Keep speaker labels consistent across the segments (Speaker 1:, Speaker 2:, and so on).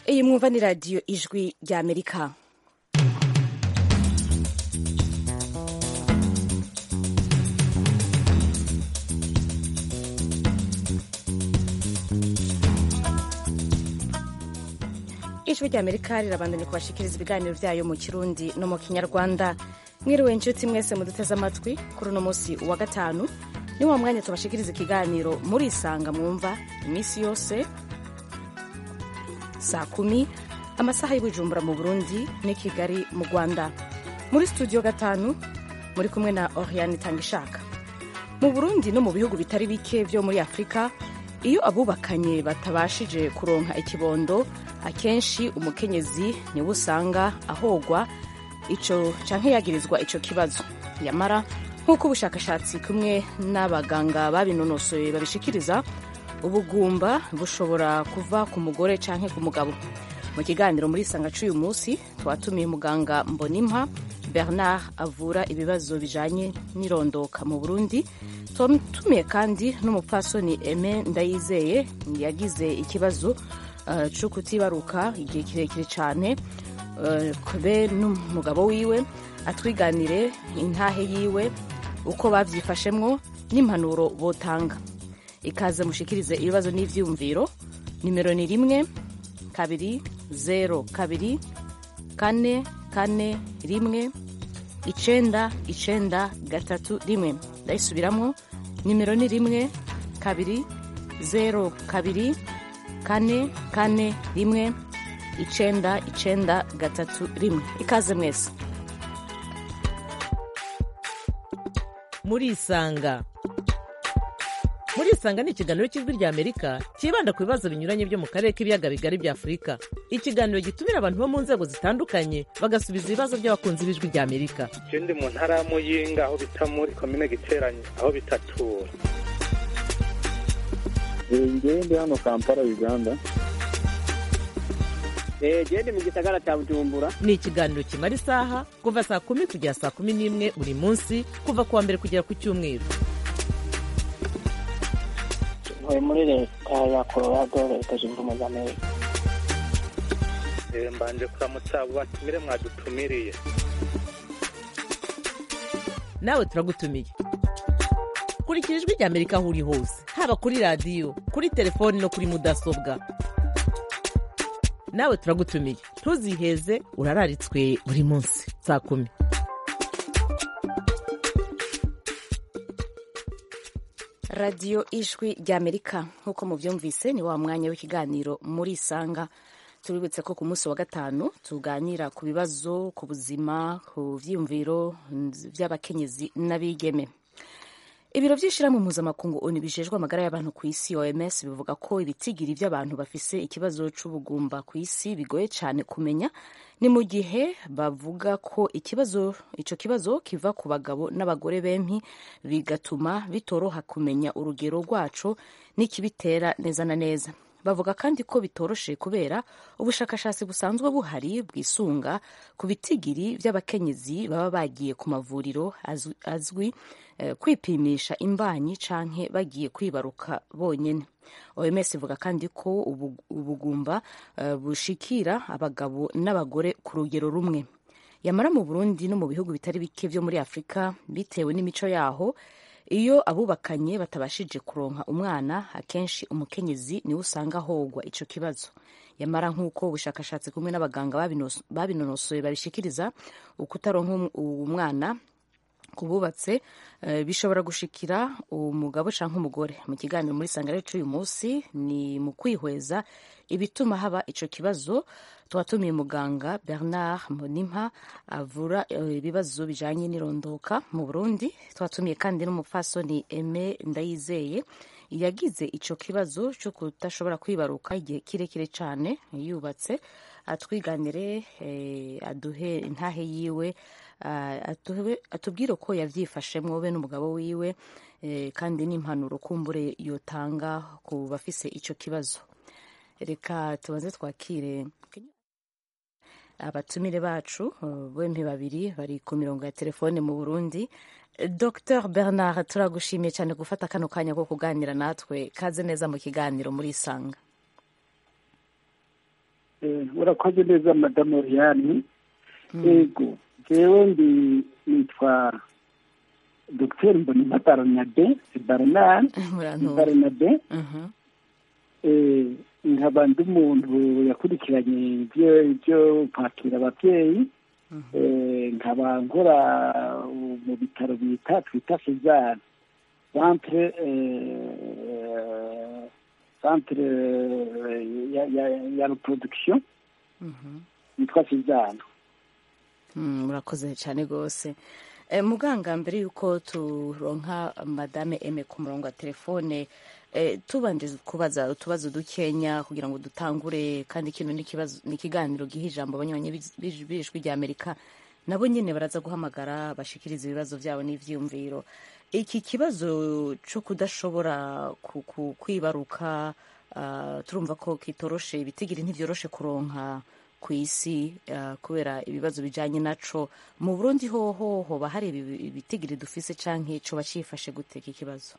Speaker 1: iyi mwumva ni radiyo ijwi rya amerika ijwi rya amerika rirabandanya kubashikiriza ibiganiro byayo mu kirundi no mu kinyarwanda mwiriwe inshuti mwese muduteze amatwi kuri uno munsi wa gatanu ni wa mwanya tubashikiriza ikiganiro murisanga mwumva iminsi yose saa kumi amasaha y'ubujumbura mu burundi n'i kigali mu rwanda muri studio gatanu muri kumwe na oriane tangishaka mu burundi no mu bihugu bitari bike byo muri afurika iyo abubakanye batabashije kuronka ikibondo akenshi umukenyezi niwe usanga ahogwa ico canke yagirizwa ico kibazo yamara nk'uko ubushakashatsi kumwe n'abaganga babinonosoye babishikiriza ubugumba bushobora kuva ku mugore canke ku mugabo mu kiganiro muri sanga c'uyu munsi twatumiye muganga mbonimpa bernard avura ibibazo bijanye n'irondoka mu burundi tumiye kandi n'umupfasoni eme ndayizeye yagize ikibazo uh, co kutibaruka igihe kirekire cane uh, be n'umugabo wiwe atwiganire intahe yiwe uko bavyifashemwo n'impanuro botanga ikaze mushikirize ibibazo n'ivyiyumviro nimero ni rimwe kabiri zero kabiri kane kane rimwe icenda icenda gatatu rimwe ndayisubiramwo nimero ni rimwe kabiri zero kabiri kane kane rimwe icenda icenda gatatu rimwe ikaze mwese
Speaker 2: murisanga murisanga ni ikiganiro cy'ijwi rya amerika cyibanda ku bibazo binyuranye byo mu karere k'ibiyaga bigari bya afurika ikiganiro gitumira abantu bo mu nzego zitandukanye bagasubiza ibibazo by'abakunzi b'ijwi rya amerika
Speaker 3: je ndi mu ntara ya muyinga aho bita muri komine giteranye aho bitatura
Speaker 4: ngewe ndi hano kampala uganda
Speaker 5: gende mu gisagara cya bujumbura
Speaker 2: ni ikiganiro kimara isaha kuva saa kumi kugera saa kumi n'imwe buri munsi kuva ku wa mbere kugera ku cyumweru
Speaker 6: ntuye muri leta ya colorado leta zunze ubumwe za amerika
Speaker 3: mbanje kuramutsa abo batumire mwadutumiriye
Speaker 2: nawe turagutumiye kurikira ijwi rya amerika aho uri hose haba kuri radiyo kuri telefoni no kuri mudasobwa nawe turagutumiye ntuziheze urararitswe buri munsi saa kumi
Speaker 1: radiyo ijwi rya amerika nk'uko mubyumvise ni wa mwanya w'ikiganiro muri isanga tubibutse ko ku munsi wa gatanu tuganira ku bibazo ku buzima ku byiyumviro by'abakenyezi n'abigeme ibiro by'ishyirahamwe mpuzamakungu onu bijejwe amagara y'abantu ku isi oms bivuga ko ibitigiri by'abantu bafise ikibazo c'ubugumba ku isi bigoye cyane kumenya ni mu gihe bavuga ko ikibazo ico kibazo kiva ku bagabo n'abagore bempi bigatuma bitoroha kumenya urugero rwaco n'ikibitera neza na neza bavuga kandi ko bitoroshe kubera ubushakashatsi busanzwe buhari bwisunga ku bitigiri by'abakenyezi baba bagiye ku mavuriro azwi, azwi eh, kwipimisha imbanyi canke bagiye kwibaruka bonyene oms ivuga kandi ko ubugumba uh, bushikira abagabo n'abagore ku rugero rumwe yamara mu burundi no mu bihugu bitari bike vyo muri afurika bitewe n'imico yaho iyo abubakanye batabashije kuronka umwana akenshi umukenyezi niwe usanga ahogwa ico kibazo yamara nk'uko ubushakashatsi kumwe n'abaganga babinonosoye babishikiriza ukutaronka umwana kububatse uh, bishobora gushikira umugabo canke umugore mu kiganiro muri sangare c'uyu munsi ni mu kwihweza ibituma haba ico kibazo twatumiye muganga bernard mbonimpa avura ibibazo uh, bijanye n'irondoka mu burundi twatumiye kandi n'umupfasoni eme ndayizeye yagize ico kibazo co kudashobora kwibaruka igihe kirekire cane yubatse atwiganire eh, aduhe intahe yiwe atubwire uko yabyifashemwo we n'umugabo wiwe kandi n'impanuro kumbure yotanga ku bafise icyo kibazo reka tubanze twakire abatumire bacu bombi babiri bari ku mirongo ya telefone mu burundi dr bernard turagushimiye cyane gufata kano kanya ko kuganira natwe kaze neza mu kiganiro muri isanga
Speaker 7: Eh, urakoze neza madamu Oriane yego jewe ndi nitwa dr mbonimpa baronade baronade
Speaker 1: murantunga
Speaker 7: baronade
Speaker 1: Mhm.
Speaker 7: eh, nkaba ndi umuntu yakurikiranye ibyo ibyo kwakira ababyeyi eh, nkaba nkora uh, mu bitaro bita twita sezar centre eh, centre eh, ya, ya, ya reproduction
Speaker 1: Mhm.
Speaker 7: yitwa sezar
Speaker 1: Mm, murakoze cyane rwose Eh, muganga mbere y'uko turonka madame eme ku murongo wa telefone eh, tubanje kubaza utubazo dukenya kugira ngo dutangure kandi kino ni ikibazo- ni ikiganiro giha ijambo abanywanyi b'ij- b'ij- b'ijwi rya amerika nabo nyine baraza guhamagara bashikiriza ibibazo byabo n'ivyiyumviro iki kibazo cyo kudashobora ku- ku- kwibaruka ah, turumva ko kitoroshe ibitigiri ntivyoroshe kuronka ku isi ah, kubera ibibazo bijanye naco mu burundi hoho hoba hari ibi- ibitigiri dufise canke coba cifashe gute iki kibazo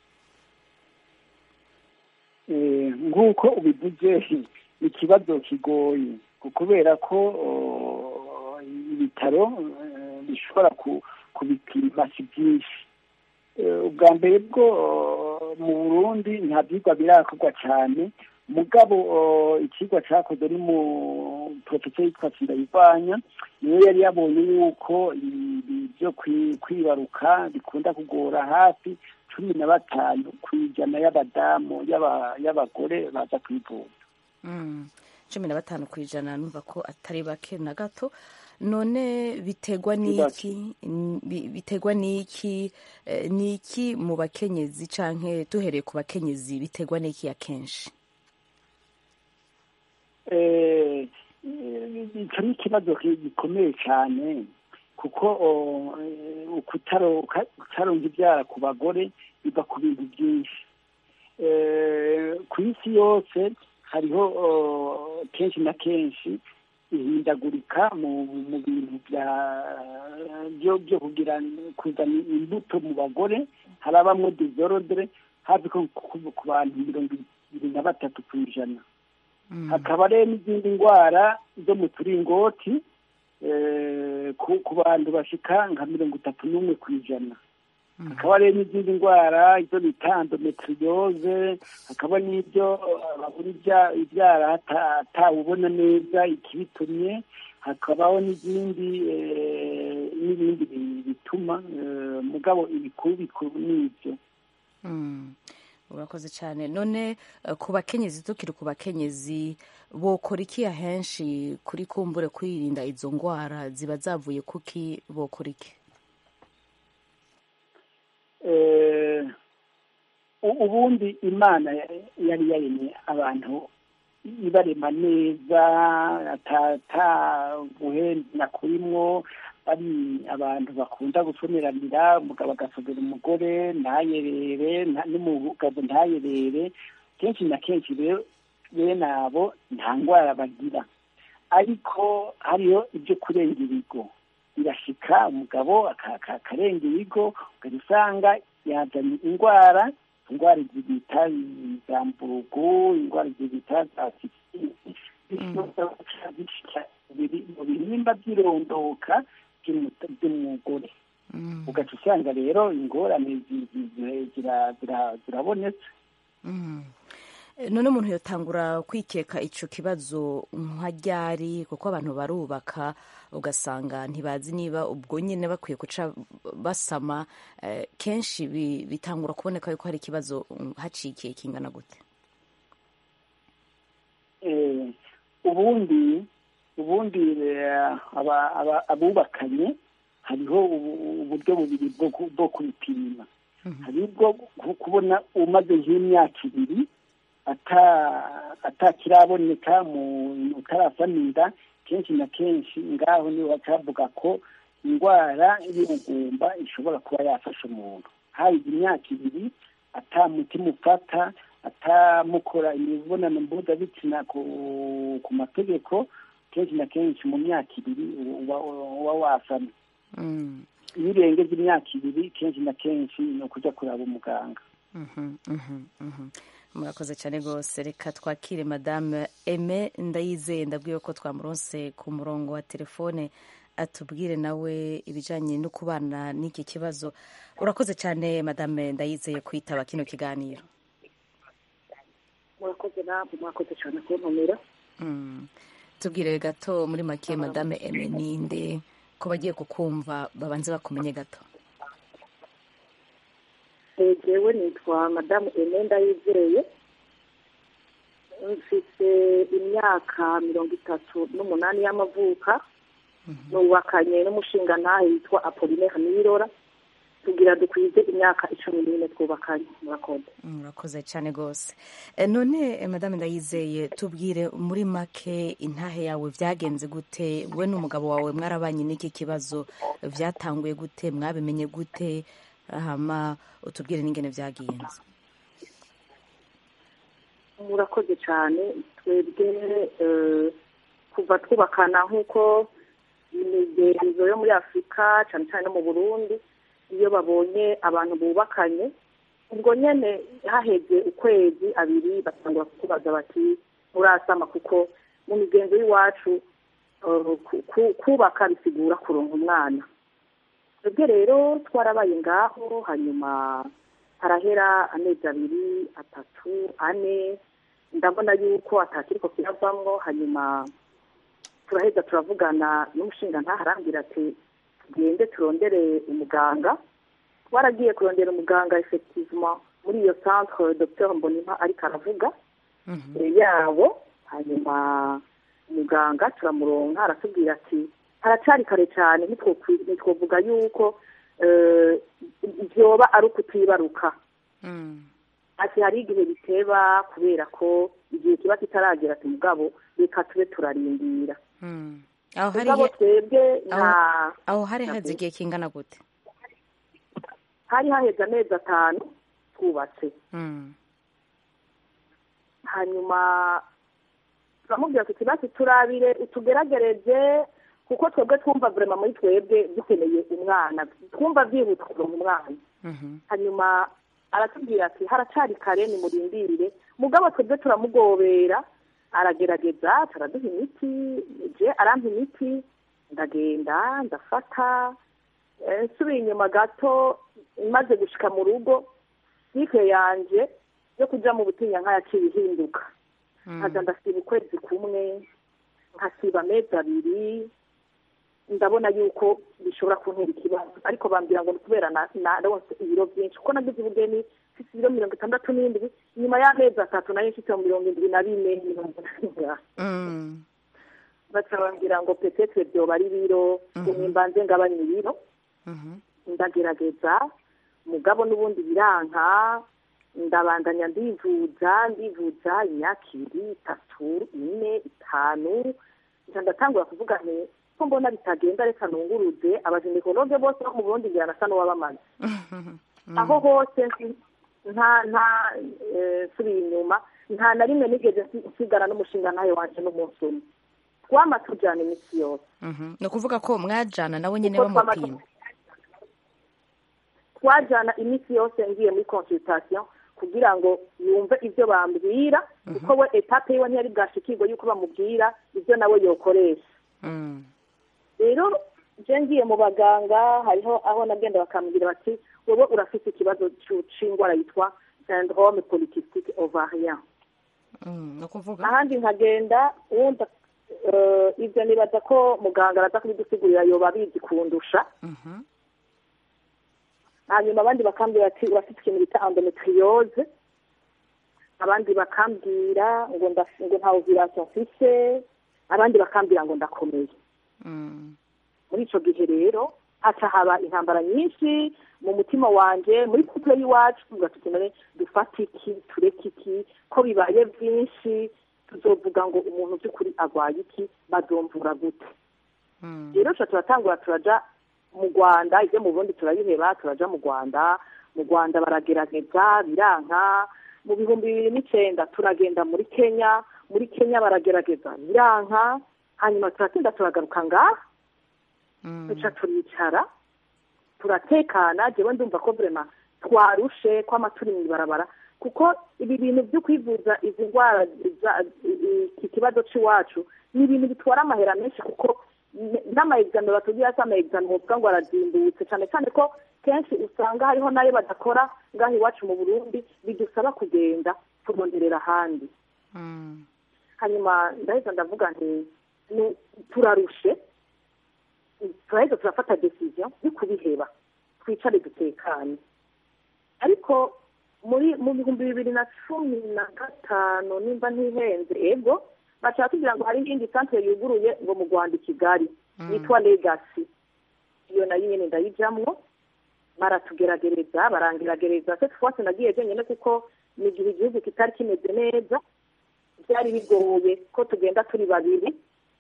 Speaker 7: Eh, nk'uko ubivuze ni ikibazo kigoye ku- kubera ko oh, ibitaro eh, bishobora ku- kubipima si byinshi Eh, ubwa mbere bwo oh, mu burundi nta byigwa birakorwa cyane mugabo oh, ikigwa cyakoze ari mu porofesiyo yitwa sindayivanya niyo yari yabonye yuko ibi byo kwi- kwibaruka bikunda kugora hafi cumi na batanu ku ijana y'abadamu y'aba- y'abagore baza kwivuza
Speaker 1: Mm, cumi na batanu ku ijana numva ko atari bake na gato none biterwa n'iki N- bi- biterwa n'iki eh, n'iki mu bakenyezi canke duhereye ku bakenyezi biterwa n'iki akenshi
Speaker 7: Eh, eh, icyo ni ikibazo ki- gikomeye cyane kuko oh, eh, ukutaro- uka- kutaronka ibyara ku bagore biva ku bintu byinshi Eh, ku isi yose hariho oh, kenshi na kenshi ihindagurika mu mu bintu bya byo byo kugira kuzana imbuto mu bagore harabamwo dizorodere hafi ko ku ku bantu mirongo ibiri na batatu ku ijana hakaba rero n'izindi ndwara zo mu turingoti eh, ku ku bantu bashika nka mirongo itatu n'umwe ku ijana hakaba rero n'izindi ndwara izo bita endometriose hakaba n'ibyo eh, babura ibya- ibyara hata- atawubona neza ikibitumye hakabaho n'izindi eh, n'ibindi bi- bituma eh, mugabo ibikuru bikuru n'ibyo
Speaker 1: Mm. urakoze cyane none eh, ku bakenyezi tukiri ku bakenyezi bokora iki ahenshi kuri kumbure kwirinda izo ndwara ziba zavuye kuki bokora iki
Speaker 7: eh, u- ubundi imana ya- yari yaremye abantu ibarema neza ata guhenda kurimwo ari abantu bakunda gusomeranira umugabo agasogera umugore ntayerere nta- n'umugabo ntayerere kenshi na kenshi rero bene abo nta ndwara bagira ariko hariho ibyo kurenga ibigo birashika umugabo aka- aka- akarenga ibigo ukajya usanga yazanye indwara indwara izi bita za mburugu indwara izi bita za biri mu bihimba by'irondoka by'umu- by'umugore ugaca usanga rero ingorane zi- zi- zi- zira- zira- zirabonetse
Speaker 1: Mm. Eh, none umuntu yotangura kwikeka ico kibazo nka ryari kuko abantu barubaka ugasanga ntibazi niba ubwo nyine bakwiye guca basama eh, kenshi bi- bitangura kuboneka yuko hari ikibazo mm, hacikiye kingana gute
Speaker 7: Eh, ubundi ubundi eh, aba- aba- abubakanye hariho ubu- uburyo bubiri bwo ku- bwo kubipima hari ubwo ku- kubona umaze nk'imyaka ibiri ata- atakiraboneka mu utarasamira kenshi na kenshi ngaho niho bacavuga ko indwara y'ubugumba ishobora kuba yafasha umuntu hayize imyaka ibiri ata mutima ufata atamukora imibonano mpuzabitsina ku ku mategeko kenshi na kenshi mu myaka ibiri uba uba wasamye
Speaker 1: Mm.
Speaker 7: iyo urengeje imyaka ibiri kenshi na kenshi ni ukujya kureba umuganga
Speaker 1: Mhm, mhm, mhm. murakoze cyane rwose reka twakire madame eme ndayizeye ndabwiye ko twamuronse ku murongo wa telefone atubwire nawe ibijyanye no kubana n'iki kibazo urakoze cyane madame ndayizeye kwitaba kino kiganiro
Speaker 8: murakoze namwe mwakoze cyane kuntumira
Speaker 1: Mm. tubwire gato muri make madame eme ninde ko bagiye kukumva babanze bakumenye gato
Speaker 8: jewe nitwa madamu emenda yizeye mfite imyaka mirongo itatu n'umunani y'amavuka nubakanye n'umushingantahe witwa apolinaire nirora tugira dukwize imyaka icumi n'ine twubakanye murakoze
Speaker 1: murakoze cyane rwose Eh, none eh, madame ndayizeye tubwire muri make intahe yawe byagenze gute we n'umugabo wawe mwarabanye n'iki kibazo byatanguye gute mwabimenye gute hama utubwire n'ingene byagenze
Speaker 8: murakoze cyane twebwe eh, kuva twubakana nk'uko imigenzo yo muri afurika cyane cyane no mu burundi iyo babonye abantu bubakanye ubwo nyine haheze ukwezi abiri batangura kutubaza bati murasama kuko mu migenzo y'iwacu eh, ku- ku- kubaka bisigura kuronka umwana twebwe rero twarabaye ngaho hanyuma harahera amezi abiri atatu ane ndabona yuko atakiriko kiravamwo hanyuma turaheza turavugana n'umushingantahe arambwira ati tugende turondere umuganga twaragiye kurondera umuganga effectivement muri iyo centre docteur mbonimpa ariko aravuga eh, yabo hanyuma umuganga turamuronka aratubwira ati haracari kare cyane ntitwokwi- ntitwovuga yuko eh, vyoba ari ukutibaruka ati hari igihe biteba kubera ko igihe kiba kitaragera ati mugabo reka tube turarindira
Speaker 1: aho hari
Speaker 8: mugabo twebwe nta
Speaker 1: aho- aho hari haze igihe kingana gute
Speaker 8: hari haheze amezi atanu twubatse
Speaker 1: Mm.
Speaker 8: hanyuma turamubwira tuti basi turabire utugeragereze kuko twebwe twumva vrema muri twebwe dukeneye umwana twumva byihuta kuronka umwana
Speaker 1: Mhm.
Speaker 8: hanyuma aratubwira ati haracari kare nimurindire mugabo twebwe turamugobera aragerageza taraduha imiti je arampa imiti ndagenda ndafata eh, nsubiye inyuma gato maze gushika mu rugo sike yanje yo kuja mu butinya nk'ayaciye ihinduka nkaza ndasiba ukwezi kumwe nkasiba amezi abiri ndabona yuko bishobora kuntera ikibazo ariko bambwira ngo ni kubera na- naronse ibiro byinshi kuko nagize ubugeni mfite ibiro mirongo itandatu n'indwi nyuma y'amezi atatu nayo mfite mirongo indwi na bine mirongo inani
Speaker 1: Mm.
Speaker 8: baca bambwira ngo petetre byoba ari ibiro ngo nimbanze ngabanye ibiro
Speaker 1: Mhm.
Speaker 8: ndagerageza mugabo n'ubundi biranka ndabandanya ndivuza ndivuza imyaka ibiri itatu ine itanu nca ndatangura kuvuga nti ko mbona bitagenda reka nunguruze abajenekologe bose bo mu burundi ngira nasa n'uwabamaze aho hose nsi- nta nta eh, nsubiye inyuma nta na rimwe nigeze nsi- nsigara n'umushinga ntayo wanje n'umunsi umwe twama tujana iminsi yose
Speaker 1: Mhm. ni ukuvuga ko mwajana nawe nyine
Speaker 8: Kuko twama-
Speaker 1: bamupima
Speaker 8: twajana iminsi yose ngiye muri consultation kugira ngo yumve ibyo bambwira kuko we etape yiwe ntiyari bwashikirwe yuko bamubwira ibyo nawe yokoresha
Speaker 1: Mm.
Speaker 8: rero je ngiye mu baganga hariho aho nagenda bakambwira bati wowe urafite ikibazo c'u- c'ingwara yitwa syndrome polycystic ovarien
Speaker 1: Mm. ni ukuvuga
Speaker 8: ahandi nkagenda wumva eh, ibyo nibaza ko muganga araza kubidusigurira yoba abizi kundusha
Speaker 1: Mhm.
Speaker 8: hanyuma abandi bakambwira ati urafite ikintu bita endometriose abandi bakambwira ngo ndaf- ngo nta ovulation mfise abandi bakambwira ngo ndakomeye
Speaker 1: Mm.
Speaker 8: muri ico gihe rero haca haba intambara nyinshi mu mutima wanje muri couple y'iwacu tuvuga tuti none dufate iki tureke iki ko bibaye byinshi tuzovuga ngo umuntu by'ukuri agwaye iki bazomvura gute
Speaker 1: Mm.
Speaker 8: rero tuca turatangura turaja mu rwanda ibyo mu burundi turabiheba turaja mu rwanda mu rwanda baragerageza biranka mu bihumbi bibiri n'icenda turagenda muri kenya muri kenya baragerageza biranka hanyuma turatinda turagaruka ngaha
Speaker 1: Mm.
Speaker 8: duca turicara turatekana jewe ndumva ko vrema twarushe kwama turi mw'ibarabara kuko ibi bintu byo kwivuza izi ndwara iki kibazo cy'iwacu ni ibintu bitwara amahera menshi kuko n'amaegizame batubwira se amaegizame bavuga ngo arazimbutse cyane cyane ko kenshi usanga hariho n'ayo badakora ngaho iwacu mu burundi bidusaba kugenda turonderera ahandi hanyuma ndahita ndavuga nti turarushe turahita turafata decision yo kubiheba twicare dutekanye ariko muri mu bihumbi bibiri na cumi na gatanu nimba ntihenze ego bashaka kugira ngo hari iyindi santere yuguruye ngo mu rwanda i kigali yitwa legasi iyo nayo nyine ndayijyamwo baratugeragereza barangeragereza se twose nagiye jenyine kuko ni igihe igihugu kitari kimeze neza byari bigoye ko tugenda turi babiri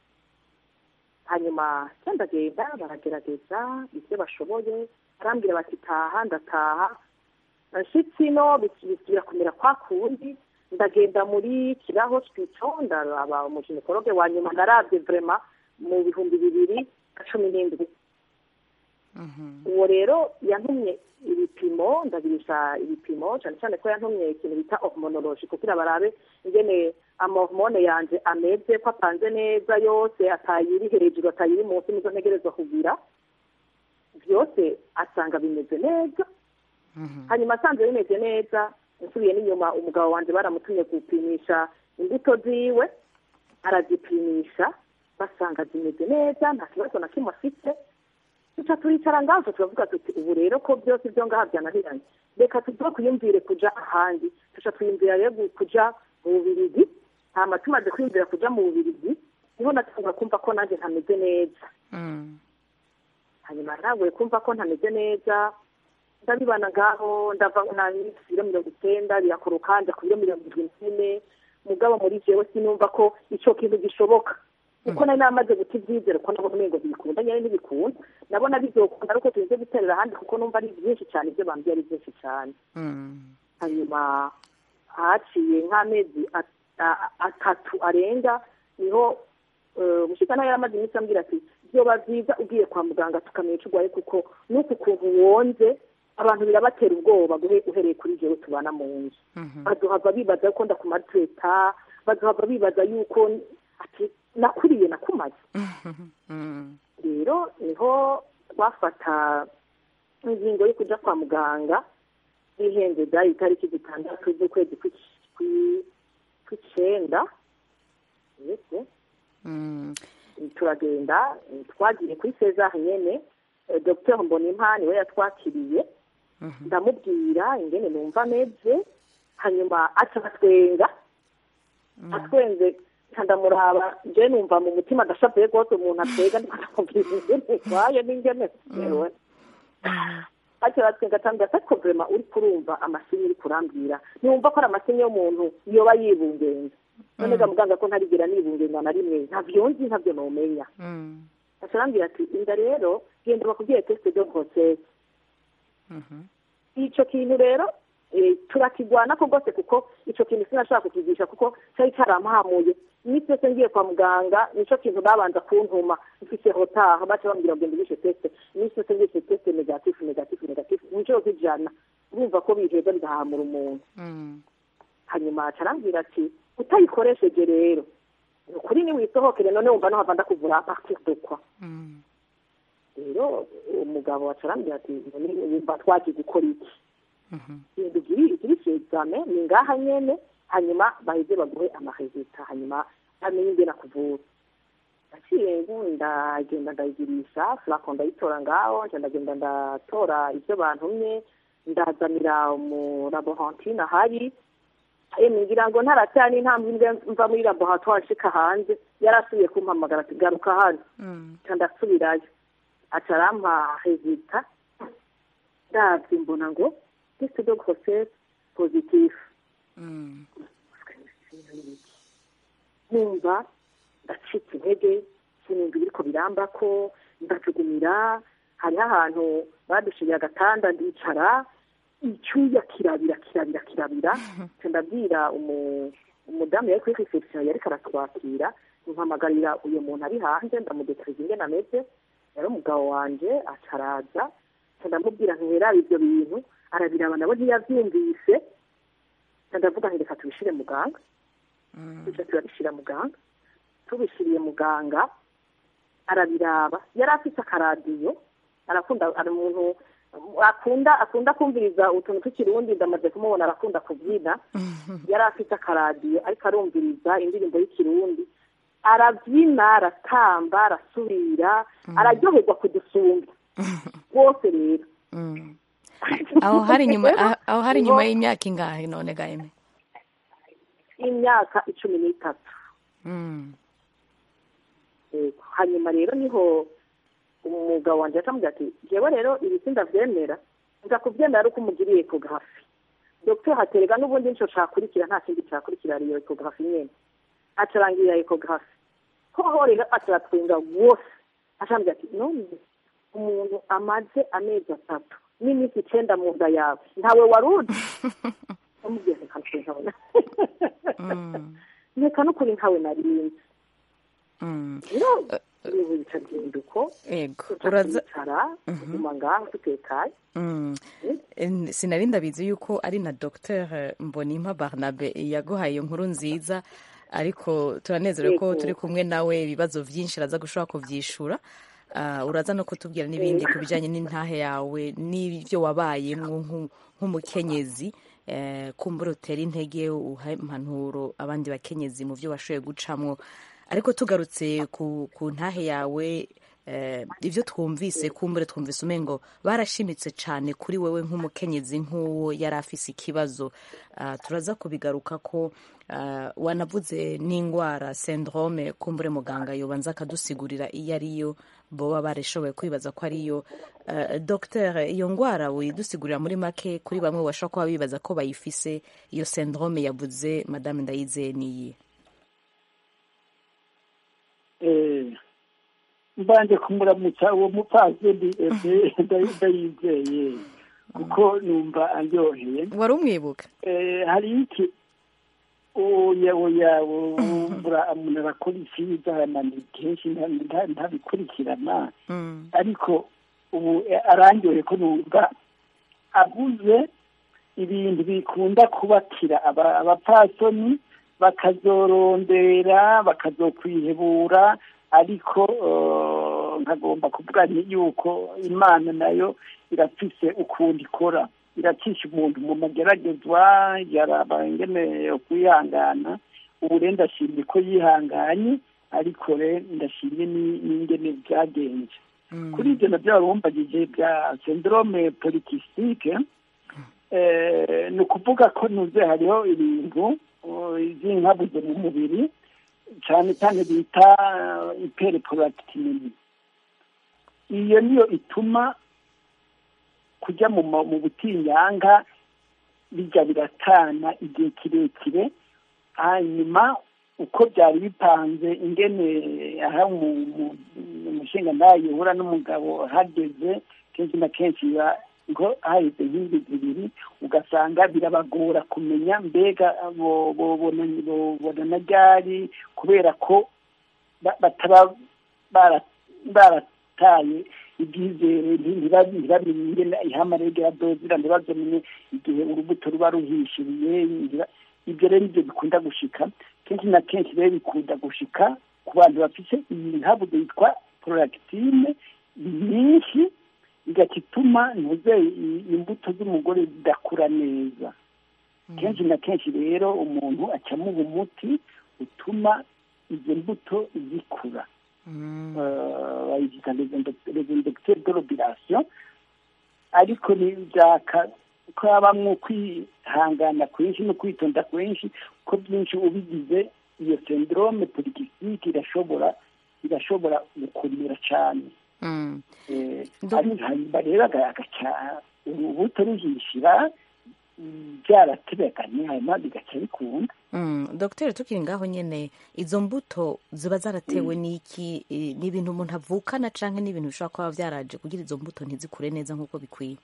Speaker 8: hanyuma ndagenda baragerageza ibyo bashoboye barambwira bati taha ndataha nshyitsi no bisubira kumera kwa kundi ndagenda muri kiraho twito ndaraba umujinikologe wa nyuma narabye vrema mu bihumbi bibiri na cumi n'indwi uwo rero yantumye ibipimo ndagirisha ibipimo cyane cyane ko yantumye ikintu bita hormonology kugira barabe ingene amahormone yanje ameze ko apanze neza yose atayiri hejuru atayiri munsi nizo ntegerezwa kugira byose asanga bimeze neza hanyuma asanze bimeze neza nsubiye n'inyuma umugabo wanjye baramutumye gupimisha imbuto ziwe arazipimisha basanga zimeze neza nta kibazo na kimwe afite duca turicara ngaho turavuga tuti ubu rero ko byose ibyo ngaha byananiranye reka tuve kwiyumvire kuja ahandi tuca twiyumvira rero kuja mu bubirigi hama tumaze kwiyumvira kuja mu bubirigi niho natangura kumva ko nanjye ntameze neza hanyuma ntabwo kumva ko ntameze neza ndabibana ngaho ndava na biro mirongo icyenda birakoroka njya ku biro mirongo irindwi n'ine mugabo muri jewe sinumva ko icyo kintu gishoboka kuko nari namaze guta ibyizere ko nabona umengo ntibikunda nyine ntibikunda nabona bizokunda ariko tuze guterera ahandi kuko numva ari byinshi cyane ibyo bambwiye ari byinshi cyane hanyuma haciye nk'amezi atatu arenga niho umushyika nawe yaramaze iminsi ambwira ati byoba byiza ugiye kwa muganga tukamenya icyo urwaye kuko n'uku kuntu wonze abantu birabatera ubwoba uhereye kuri jewe tubana mu nzu baduhava bibaza yuko ndakumatureta baduhava bibaza yuko ati nakuriye nakumaze rero niho twafata ingingo yo kujya kwa muganga bihenze byari itariki zitandatu z'ukwezi kw'icyenda turagenda twagiye kuri sezaha nyine dr mbonimpani we yatwakiriye ndamubwira ingene numva ameze hanyuma aca atwenga atwenze ndamuraba njye numva mu mutima adashavuye rwose umuntu atwega ndamubwira ingene kwaye n'ingene yewe aca atwenga atambwira ati ariko vrema uri kurumva amasinyi uri kurambwira ntiwumva ko ari amasinyi y'umuntu yoba yibungenze none ga muganga ko ntarigera nibungenga na rimwe ntabyo nzi ntabyo nomenya aca arambwira ati inda rero genda bakubwiye tesite de grossesse icyo kintu rero turakigwana ko rwose kuko icyo kintu sinashaka kukigisha kuko cyari cyarampamuye iminsi yose ngiye kwa muganga nicyo kintu babanza kuntuma mfite hotaha baca bambwira ngo ngirishe tesite iminsi yose ngirishe tesite negatifu negatifu negatifu inshuro z'ijana urumva ko biheza bigahamura umuntu hanyuma arambwira ati utayikoresheje rero ni ukuri niwisohokere none wumva no hava ndakuvura partir de kwa rero umugabo arambwira ati wumva twagiye gukora iki ibintu by'ibice egizame ni ngaha nyene hanyuma baheze baguhe amarezita hanyuma bamenye ingene akuvura naciye ndagenda ndayigirisha flako ndayitora ngaho nca ndagenda ndatora ivyo bantumye ndazanira umulaborantine ahari ngira ngo ntaratera n'intambwe mva muri laboratoire nshika hanze yari asubiye kumpamagara ati garuka hano nca ndasubirayo aca arampa rezita ndavye mbona ngo test de grossesse positif numva ndacitse intege sinumva ibiriko birambako ndajugumira hariho ahantu badushiriye agatanda ndicara icyuya kirabira kirabira kirabira ndabwira umudamu yari kuri reception yariko aratwakira mpamagarira uyu muntu ari hanze ndamudekariza ingene ameze yari umugabo wanje acaraza ndamubwira ntiheraba ivyo bintu arabiraba nabo ntiyavyumvise ndavuga ngo reka tubishyire muganga tujya turabishyira muganga tubishyiriye muganga arabiraba yari afite akaradiyo arakunda ari umuntu akunda akunda kumviriza utuntu tw'ikirundi ndamaze kumubona arakunda kubyina yari afite akaradiyo ariko arumviriza indirimbo y'ikirundi arabyina aratamba arasubira araryoherwa kudusumba rwose rero
Speaker 1: aho hari nyuma aho hari nyuma y'imyaka ingahe none gaheme
Speaker 8: y'imyaka icumi n'itatu hanyuma rero niho umugabo wanjye akamubwira ati ngewe rero ibi sindabyemera nza kubyemera ari uko umugiriye ekografi dogiteri haterega n'ubundi nicyo cyakurikira nta kindi cyakurikira ariyo ekografi nyine acarangirira ekografi hoho rero ataratwenga wose ashambwira ati none umuntu amaze amezi atatu n'iminsi icyenda mu nda yawe ntawe wari uzi amubwira reka nukuri ntawe reka nukuri ntawe narinzi rero ubu bikagenda uko turazicara tuguma ngaho dutekanye
Speaker 1: sinari ndabizi yuko ari na dogiteri mbonimpa barnabe yaguhaye iyo nkuru nziza ariko turanezerewe ko turi kumwe nawe ibibazo byinshi araza gushobora kubyishura uraza no kutubwira n'ibindi ku bijyanye n'intahe yawe n'ibyo wabayemo nk'umukenyezi kumbura utera intege uha impanuro abandi bakenyezi mu byo washoboye gucamo ariko tugarutse ku ntahe yawe ibyo twumvise kumbure twumvise umengo barashimitse cyane kuri wowe nk'umukenyezi nk'uwo yari afise ikibazo turaza kubigaruka ko wanavuze n'indwara syndrome kumbure muganga yobanza akadusigurira iyo ariyo boba barishoboye kwibaza ko ariyo dogiteri iyo ndwara widusigurira muri make kuri bamwe bashobora kuba bibaza ko bayifise iyo syndrome yavuze madame ndayizeye niyi
Speaker 7: mbanje kumuramutsa uwo mupfasoni ndayizeye kuko numva aryoheye
Speaker 1: wari umwibuka
Speaker 7: hari iki oya oya umbura umuntu arakora icyiza kenshi ntabikurikirana ariko ubu arangyoye ko numva abuze ibintu bikunda kubakira abapfasoni bakazorondera bakazokwihebura ariko nkagomba kuvuga yuko imana nayo irafise ukundi ikora iracisha umuntu mu mageragezwa yaraba ingene kwihangana ubu rero ndashimye ko yihanganye ariko rero ndashimye n'ingene byagenze kuri ibyo nabyo warumbagije bya syndrome polycystique ni ukuvuga ko nuze hariho ibintu z'inkabuze mu mubiri cyane cyane bita iperiporactinini iyo niyo ituma kujya mu butinyanga bijya biratana igihe kirekire hanyuma uko byari bipanze ingene aha umushinga ndayo uhura n'umugabo hageze kenshi na kenshi biba ngo haheze nk'indi zibiri ugasanga birabagora kumenya mbega bobona ryari kubera ko bataba barataye ibyizere ntibamenye ingene ihamarege ya dozira ntibazamenye igihe urubuto ruba ruhishiriye ibyo rero nibyo bikunda gushika kenshi na kenshi rero bikunda gushika ku bantu bafite iyi nkabuze yitwa prolactine nyinshi igaca ituma ntuze imbuto z'umugore zidakura neza kenshi na kenshi rero umuntu acamo umuti utuma izo mbuto zikura bayita rezindegiteri de robirasiyo ariko byaka ko habamwo kwihangana kwinshi no kwitonda kwinshi ko byinshi ubigize iyo syndrome polycystique irashobora irashobora gukomera cyane hanyuma rero agaca urubuto ruhishira byarategekanye hanyuma bigaca bikunda
Speaker 1: dogiteri tukiri ngaho nyine izo mbuto ziba zaratewe n'iki ni ibintu umuntu avukana cyangwa ni ibintu bishobora kuba byaraje kugira izo mbuto ntizikure neza nk'uko bikwiye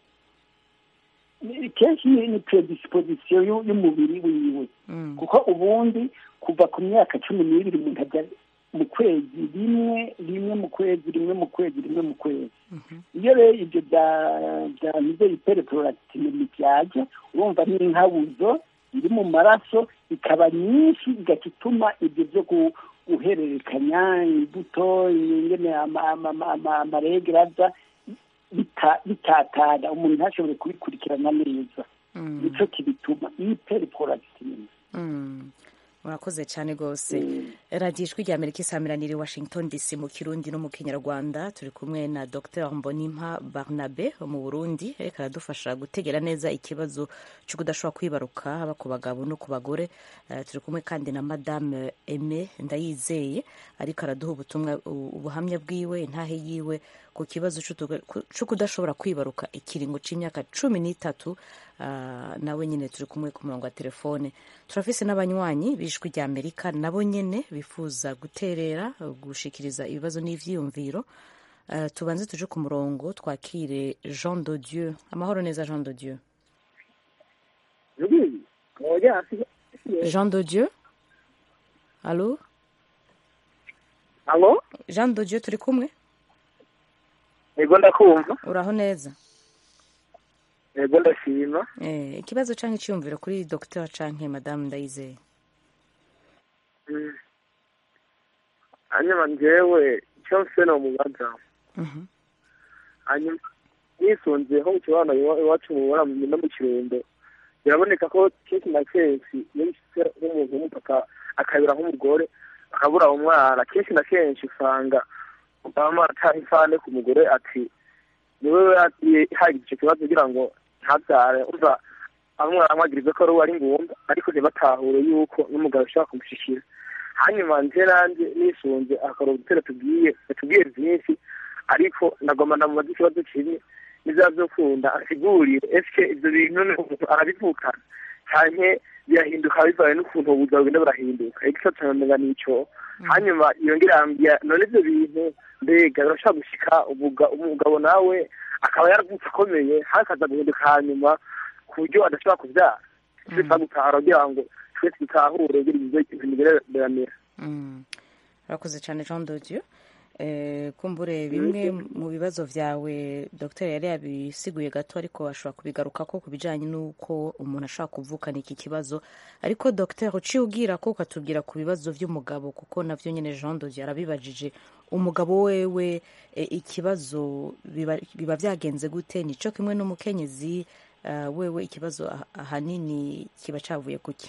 Speaker 7: kenshi ni predisposition y'umubiri wiwe kuko ubundi kuva ku myaka cumi n'ibiri umuntu ajya mu kwezi rimwe rimwe mu kwezi rimwe mu kwezi rimwe mu kwezi iyo rero ibyo byanyuze iperiporactinemi byaje urumva n'inkabuzo iri mu maraso ikaba nyinshi igaca ituma ibyo byo gu- guhererekanya imbuto ingene ama- ama- ama- ama- amarege aza bita- bitatana umuntu ntashobore kubikurikirana neza
Speaker 1: Mm.
Speaker 7: nicyo kibituma hyperprolactinemia
Speaker 1: Mm. murakoze cyane rwose radiyo ijwi rya amerika isamiraniye i washington dc mu kirundi no mu kinyarwanda turi kumwe na dr mbonimpa barnabe wo mu burundi reka aradufasha gutegera neza ikibazo cyo kudashobora kwibaruka haba ku bagabo no ku bagore Eh, turi kumwe kandi na madame eme ndayizeye ariko araduha ubutumwa u- ubuhamya bwiwe intahe yiwe ku kibazo c'utuga- ku- co kudashobora kwibaruka ikiringo c'imyaka cumi n'itatu Ah, nawe nyine turi kumwe ku murongo wa telefone turafise n'abanywanyi b'ijwi rya amerika nabo nyine bifuza guterera gushikiriza ibibazo n'ivyiyumviro Eh, tubanze tuje ku murongo twakire jean de dieu amahoro neza jean de dieu jean de dieu alo
Speaker 9: alo
Speaker 1: jean de dieu turi kumwe
Speaker 9: yego ndakumva
Speaker 1: uraho neza
Speaker 9: yego ndashima
Speaker 1: Eh, ikibazo canke iciyumviro kuri dr canke madame ndayizeye
Speaker 9: Mm. hanyuma njyewe icyo mfite ni umubaza
Speaker 1: Mhm.
Speaker 9: hanyuma nisunze nko mu kibano iwa- iwacu mu bora no mu kirundo biraboneka ko kenshi na kenshi iyo bishitse nk'umuntu w'umupapa akabira nk'umugore akabura umwana kenshi na kenshi usanga mama ataha ifane ku mugore ati niwe yagiye hagize icyo kibazo kugira ngo ntabyare umva bamwe baramwagiriza ko ari uwo ari ngumba ariko ntibatahure yuko n'umugabo ashobora kumushikira hanyuma nje nanjye nisunze akora udutero tubwiye tubwiye byinshi ariko nagomba namubaza ikibazo kimwe n'ibyaba byo kunda asigurire ese ibyo bintu ni umuntu arabivukana cyane birahinduka bivaye n'ukuntu ubuzima bugenda burahinduka igice cyane n'icyo hanyuma yongera yambwira none ibyo bintu mbega birashobora gushika ubuga- umugabo nawe akaba yaravutse akomeye hakaza guhinduka hanyuma ku buryo adashobora kubyara twese gutahara kugira ngo twese dutahure kugira ngo ibintu bigereranire
Speaker 1: Mm. urakoze cyane jean de dieu Eh, kumbure bimwe mu bibazo byawe dr yari yabisiguye gato ariko ashobora kubigaruka ko ku bijyanye n'uko umuntu ashobora kuvukana iki kibazo ariko dr uciye ubwira ko ukatubwira ku bibazo by'umugabo kuko navyo nyine jean de dieu yarabibajije umugabo wewe eh, ikibazo biba, biba byagenze gute nico kimwe n'umukenyezi eh, wewe ikibazo ah- ahanini kiba cavuye kuki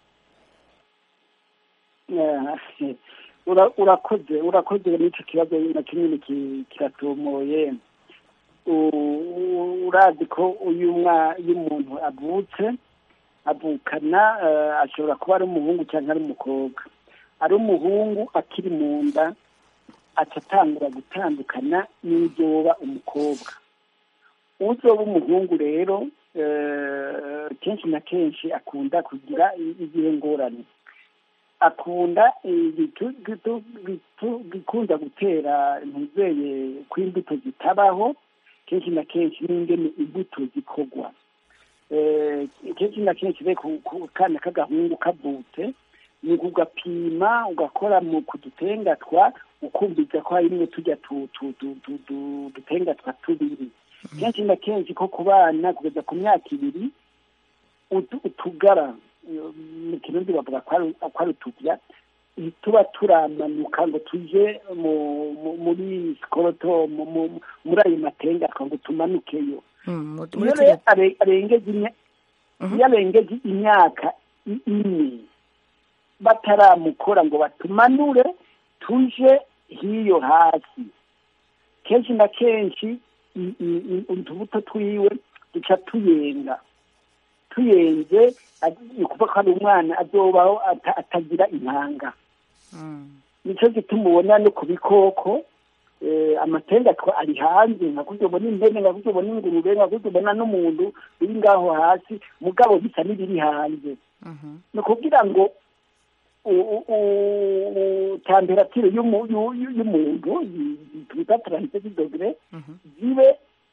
Speaker 7: Eh, ura- urakoze urakoze n'icyo kibazo na kinini ki- kiratomoye U- u- urazi ko uyu mwa iyo umuntu avutse avukana eh, ashobora kuba ari umuhungu cyangwa ari umukobwa ari umuhungu akiri mu nda aca atangura gutandukana n'ibyo woba umukobwa uzoba umuhungu rero eh, kenshi na kenshi akunda kugira i- igihe ngorane akunda ibitu- gitu- gitu- bikunda gutera ntizeye ko imbuto zitabaho kenshi na kenshi n'ingene imbuto zikorwa Eh, kenshi na kenshi rero ku ku kana k'agahungu kavutse ni ugapima ugakora mu ku dutenga twa ukumviza ko harimwo tujya tu- tu- tu- tu- tu- dutenga twa tubiri kenshi na kenshi ko ku bana kugeza ku myaka ibiri utu- utugara eh, mu kirundi bavuga ko ari- ko ari utubya tuba turamanuka ngo tuje mu- mu- muri sikoroto mu- mu- muri ayo matenga ngo tumanukeyo
Speaker 1: Mm, mu-
Speaker 7: iyo
Speaker 1: muri
Speaker 7: rero
Speaker 1: tujya-
Speaker 7: are- arengeje imya-
Speaker 1: Mhm.
Speaker 7: iyo arengeje imyaka i- ine bataramukora ngo batumanure tuje hiyo hasi kenshi na kenshi i- i- i- utubuto twiwe duca tuyenga tuyenze adi- ni ukuvuga ko ari umwana azobaho ata- atagira intanga
Speaker 1: Mm.
Speaker 7: nicyo gituma ubona no ku bikoko eh, amatenga twa ari hanze nka kurya ubona impene nka kurya ubona ingurube nka kurya ubona n'umuntu biri ngaho hasi mugabo bisa n'ibiri hanze
Speaker 1: Mhm.
Speaker 7: ni ukugira ngo u- u- u- temperatire y'umu- y'u- y'u- y'umuntu yi- twita taransiti dogere
Speaker 1: Mhm.
Speaker 7: zibe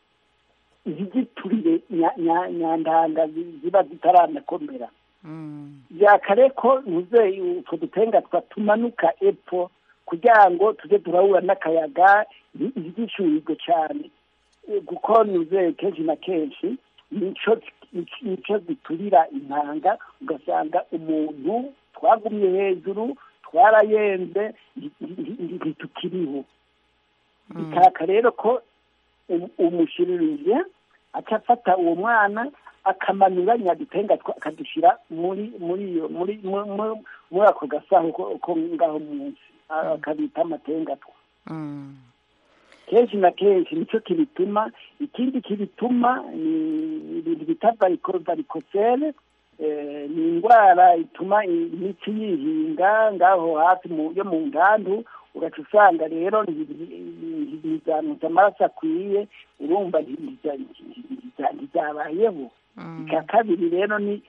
Speaker 7: ntiziturire nya- nya- nyandanga zi- ziba zitaranakomera
Speaker 1: Mm.
Speaker 7: byakare ko ntuze utwo dutenga twatumanuka epfo kugira ngo tujye turahura n'akayaga ntigishyuhirwe cyane Eh, kuko ntuze kenshi na kenshi nico nicyo giturira intanga ugasanga umuntu twagumye hejuru twarayenze ntitukiriho bikaka rero ko umushiririye aca afata uwo mwana akamanura nyadutenga akadushyira muri muri iyo muri muri ako gasaho ko ngaho munsi akabita amatengatwa kenshi na kenshi nicyo kibituma ikindi kibituma ni ibintu bita varikosere ni indwara ituma imitsi yihinga ngaho hafi yo mu ngandu ugaca usanga rero ntizanutse amaraso akwiye urumva ntibyabayeho icya kabiri rero ni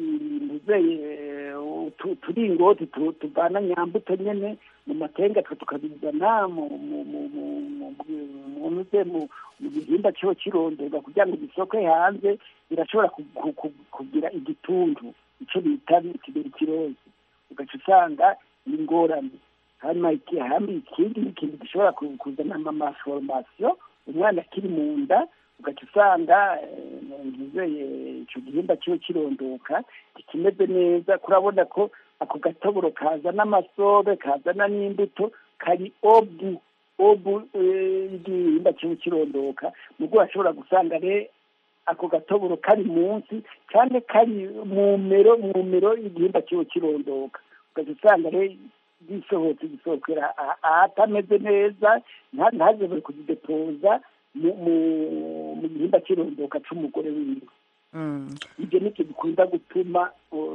Speaker 7: uturingoti tuvana nyambuto nyine mu matenga tukabizana mu gihimba cyo kirondorwa kugira ngo gisoke hanze birashobora kugira igituntu icyo bita tuberculosis ugaca usanga ni ingorane hanyuma ikindi ni ikintu gishobora kuzana amaforomasiyo umwana akiri mu nda ugaca usanga ntizeye icyo gihimba kiba kirondoka kikimeze neza kurabona ko ako gatoboro kazana amasobe kazana n'imbuto kari obu obu y'igihimba kiba kirondoka nubwo bashobora gusanga rero ako gatoboro kari munsi cyane kari mu mero mu mero y'igihimba kiba kirondoka ugaca usanga rero gisohotse gisohokera ahatameze neza ntazebe kuzidepoza mu gihimba cy'irondoka cy'umugore wiwe ibyo nicyo bikunda gutuma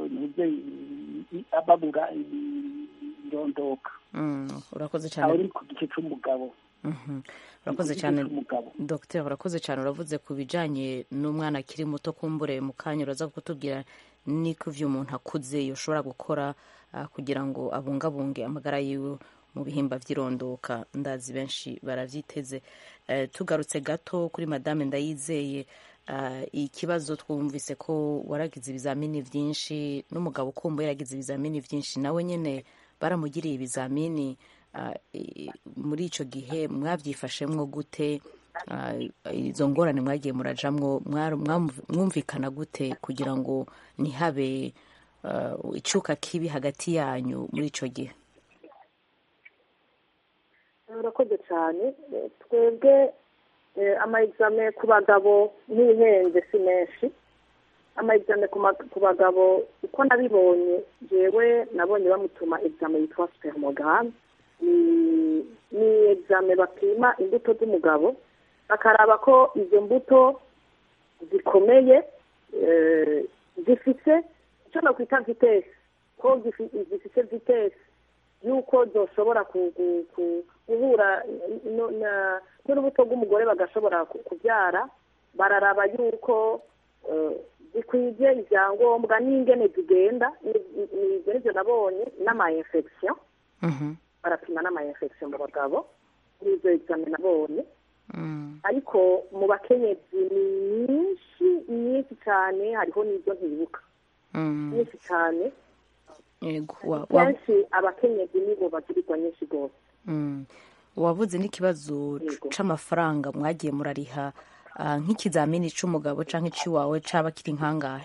Speaker 7: babura irondoka
Speaker 1: urakoze
Speaker 7: aho
Speaker 1: cyane
Speaker 7: ni ku gice cy'umugabo
Speaker 1: urakoze
Speaker 7: Igice
Speaker 1: cyane
Speaker 7: cy'umugabo
Speaker 1: dogiteri urakoze cyane uravuze ku bijyanye n'umwana akiri muto kumbure mu kanya uraza kutubwira niko ivyo umuntu akuze yoshobora gukora ah, kugira ngo abungabunge amagara yiwe mu bihimba vy'irondoka ndazi benshi baravyiteze Eh, tugarutse gato kuri madame ndayizeye ah, ikibazo twumvise ko waragize ibizamini vyinshi n'umugabo ukumbuye yaragize ibizamini vyinshi nawe nyene baramugiriye ibizamini ah, i- muri ico gihe mwavyifashemwo gute Ah, izo ngorane mwagiye murajamwo mwar- mwamv- mwumvikana gute kugira ngo ntihabe ah, icuka kibi hagati yanyu muri ico gihe
Speaker 8: urakoze cyane Eh, twebwe eh, ama exame ku bagabo ntihenze si menshi ama exame ku ma- ku bagabo uko nabibonye jewe nabonye bamutuma exame yitwa spermogram ni ni exame bapima imbuto z'umugabo bakaraba ko izo mbuto zikomeye eh, zifite icyo nakwita vitesi ko gifi- zifite vitesi yuko zoshobora ku- ku- ku- guhura no- na- n'urubuto rw'umugore bagashobora ku- kubyara bararaba yuko eh, zikwije ibyangombwa n'ingene zigenda ni- ni- ni ibyo nibyo nabonye n'ama infection
Speaker 1: Mhm.
Speaker 8: barapima n'ama infection mu bagabo n'ibyo exame nabonye
Speaker 1: Mm.
Speaker 8: ariko mu bakenyezi ni nyinshi nyinshi cyane hariho n'ibyo ntibuka
Speaker 1: Mm.
Speaker 8: nyinshi cyane
Speaker 1: Yego, wa- wa-
Speaker 8: kenshi abakenyezi nibo bagirirwa nyinshi rwose
Speaker 1: Mm. wavuze n'ikibazo
Speaker 8: Yego.
Speaker 1: c'amafaranga mwagiye murariha ah, nk'ikizamini c'umugabo canke iciwawe caba kiri nkangahe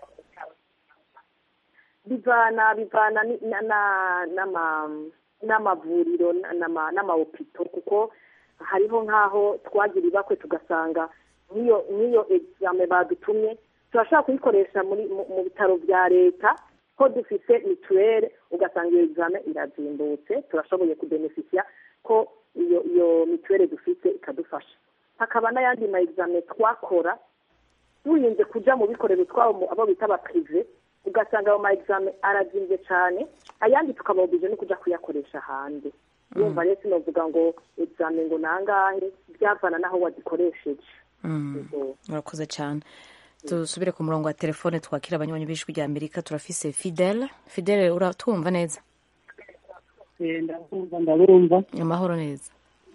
Speaker 8: bivana bivana ni- na- na- n'ama- n'amavuriro na- n'ama- n'amahopito kuko hariho nk'aho twagira ibakwe tugasanga nk'iyo nk'iyo exame badutumye turashobora kuyikoresha muri mu mu bitaro bya leta ko dufite mituweli ugasanga iyo exame irazimbutse turashoboye kubenefisiya ko iyo iyo mituweli dufite ikadufasha hakaba n'ayandi ma exame twakora turinze kuja mu bikorero twabo mu- abo bita abapirive ugasanga ayo ma exame arazimbye cyane ayandi tukababije no kuja kuyakoresha hanze yumva rero sinovuga ngo exame ngo nangahe byavana n'aho wazikoresheje
Speaker 1: Mm.
Speaker 8: Yego.
Speaker 1: urakoze cyane dusubire ku murongo wa telefone twakira abanywanyi b'ijwi rya amerika turafise fidele fidele uratwumva neza
Speaker 6: Eh, ndabumva ndabumva
Speaker 1: amahoro neza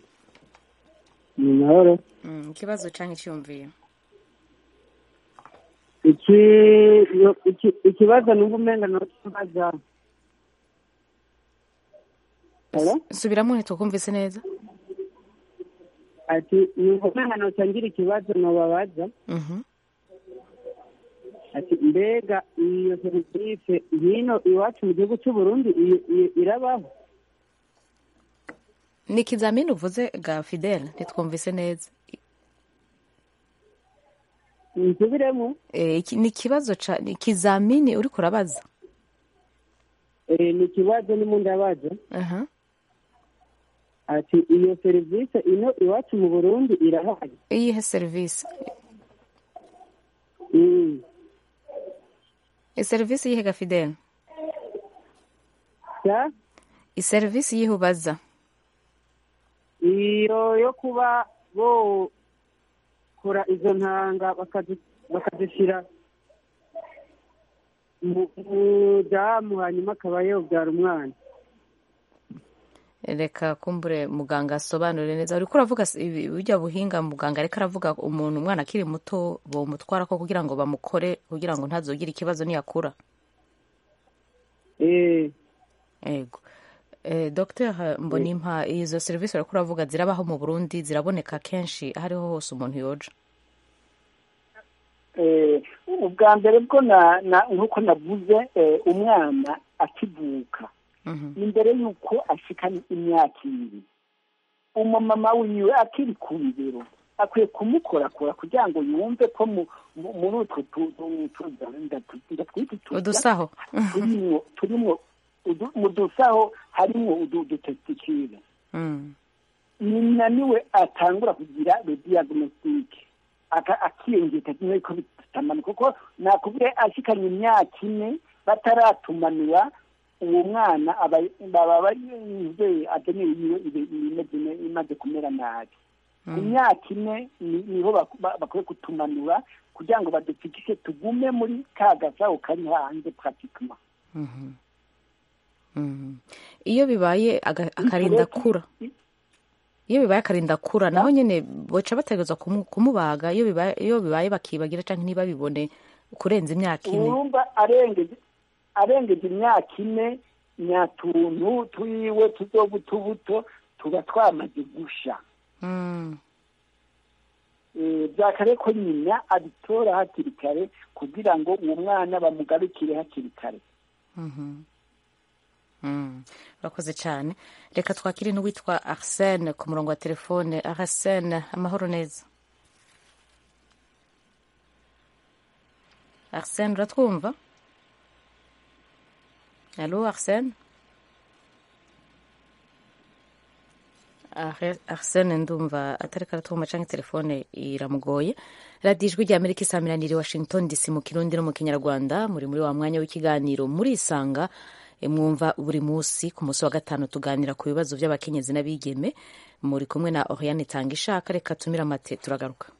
Speaker 6: ni mahoro
Speaker 1: Mm, ikibazo canke iciyumviye
Speaker 6: iki yo- iki- ikibazo numva umenga nokibaza Hello?
Speaker 1: subiramo ntitwakumvise neza
Speaker 6: ati numva umenga nocangira ikibazo nobabaza
Speaker 1: Mhm.
Speaker 5: ati mbega iyo serivisi hino iwacu mu gihugu cy'u Burundi i- i- irabaho
Speaker 1: ni ikizamini uvuze ga fidele ntitwumvise neza
Speaker 5: nsubiremo
Speaker 1: Eh, iki- ni ikibazo ca ni ikizamini uriko urabaza
Speaker 5: Eh, ni ikibazo ni mu ndabaza
Speaker 1: aha
Speaker 5: ati iyo serivisi ino iwacu mu burundi irahari
Speaker 1: iyihe serivisi
Speaker 5: Mm.
Speaker 1: iserivisi yihe ga fidele
Speaker 5: Ja?
Speaker 1: iserivisi yihe ubaza
Speaker 5: iyo yo kuba bokora izo ntanga bakazi- bakazishyira mu mu damu hanyuma akaba yobyara umwana
Speaker 1: reka kumbure muganga asobanure neza uriko uravuga s- ibi- burya buhinga muganga ariko aravuga umuntu umwana akiri muto bomutwara ko kugira ngo bamukore kugira ngo ntazogire ikibazo niyakura
Speaker 5: Eh,
Speaker 1: ego eh, dr mbonimpa izo serivisi uriko uravuga zirabaho mu burundi ziraboneka kenshi aho ariho hose umuntu yoja
Speaker 7: Eh, ubwa mbere bwo na- na- nk'uko navuze eh, umwana akivuka
Speaker 1: Mhm.
Speaker 7: imbere y'uko ashika imyaka ibiri umumama wiwe akiri ku bibero akwiye kumukorakora kugira ngo yumve ko mu- mu- muri utwo tu- tu- tu- ndatu- ndatwita uturya
Speaker 1: udusaho
Speaker 7: turimwo turimwo udu- mu dusaho harimwo udu- udutestikire
Speaker 1: Mm.
Speaker 7: nyina niwe atangura kugira le diagnostic aka- akiyongera kimwe ko bitamanuka kuko nakubwiye ashikanye imyaka ine bataratumanura uwo mwana aba- baba bayizeye agenewe yiwe ibe- imeze ne- imaze kumera nabi ku myaka ine ni- niho bak- ba- bakwiye kutumanura kugira ngo badupfikishe tugume muri ka gasaho kari hanze pratikema
Speaker 1: Mhm. Mhm. iyo bibaye aga- akarinda kura iyo bibaye akarinda kura naho nyene boca bategerezwa kumu- kumubaga iyo bibaye iyo bibaye bakibagira canke ntibabibone kurenza imyaka ine
Speaker 7: urumva arengeje arengeje imyaka ine nyatuntu twiwe tuzobutubuto tuba twamaze gusha
Speaker 1: Mm.
Speaker 7: Eh, byakare ko nyina abitora hakiri kare kugira ngo uwo mwana bamugarukire hakiri kare
Speaker 1: Mhm. Mm. urakoze cyane reka twakire n'uwitwa arsene ku murongo wa telefone arsene amahoro neza arsene uratwumva alo arsene Arse- arsene ndumva atari karatwumva canke telefone iramugoye radiyo ijwi rya amerika isaminanira i washington dc mu kirundi no mu kinyarwanda muri muri wa mwanya w'ikiganiro murisanga e, mwumva buri munsi ku munsi wa gatanu tuganira ku bibazo by'abakenyezi n'abigeme muri kumwe na oriane tanga ishaka reka tumira amate turagaruka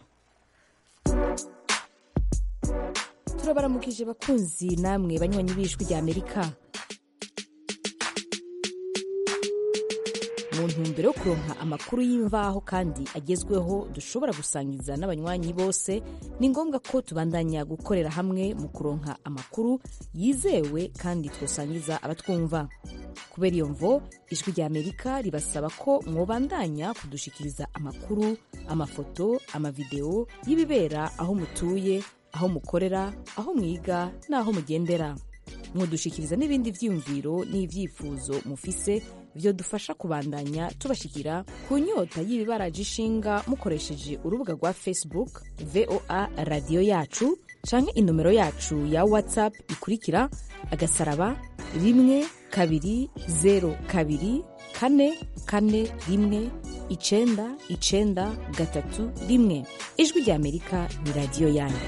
Speaker 1: turabaramukije bakunzi namwe banywanyi b'ijwi rya amerika mu ntumbero yo kuronka amakuru y'imvaho kandi agezweho dushobora gusangiza n'abanywanyi bose ni ngombwa ko tubandanya gukorera hamwe mu kuronka amakuru yizewe kandi twosangiza abatwumva kubera iyo mvo ijwi rya amerika ribasaba ko mwobandanya kudushikiriza amakuru amafoto amavideo y'ibibera aho mutuye aho mukorera aho mwiga n'aho mugendera mwodushikiriza n'ibindi vyiyumviro n'ivyifuzo mufise byo dufasha kubandanya tubashikira ku nyota y'ibibaraje ishinga mukoresheje urubuga rwa facebook voa radiyo yacu canke inomero yacu ya whatsapp ikurikira agasaraba rimwe kabiri zero kabiri kane kane rimwe icenda icenda gatatu rimwe ijwi rya amerika ni radiyo yanyu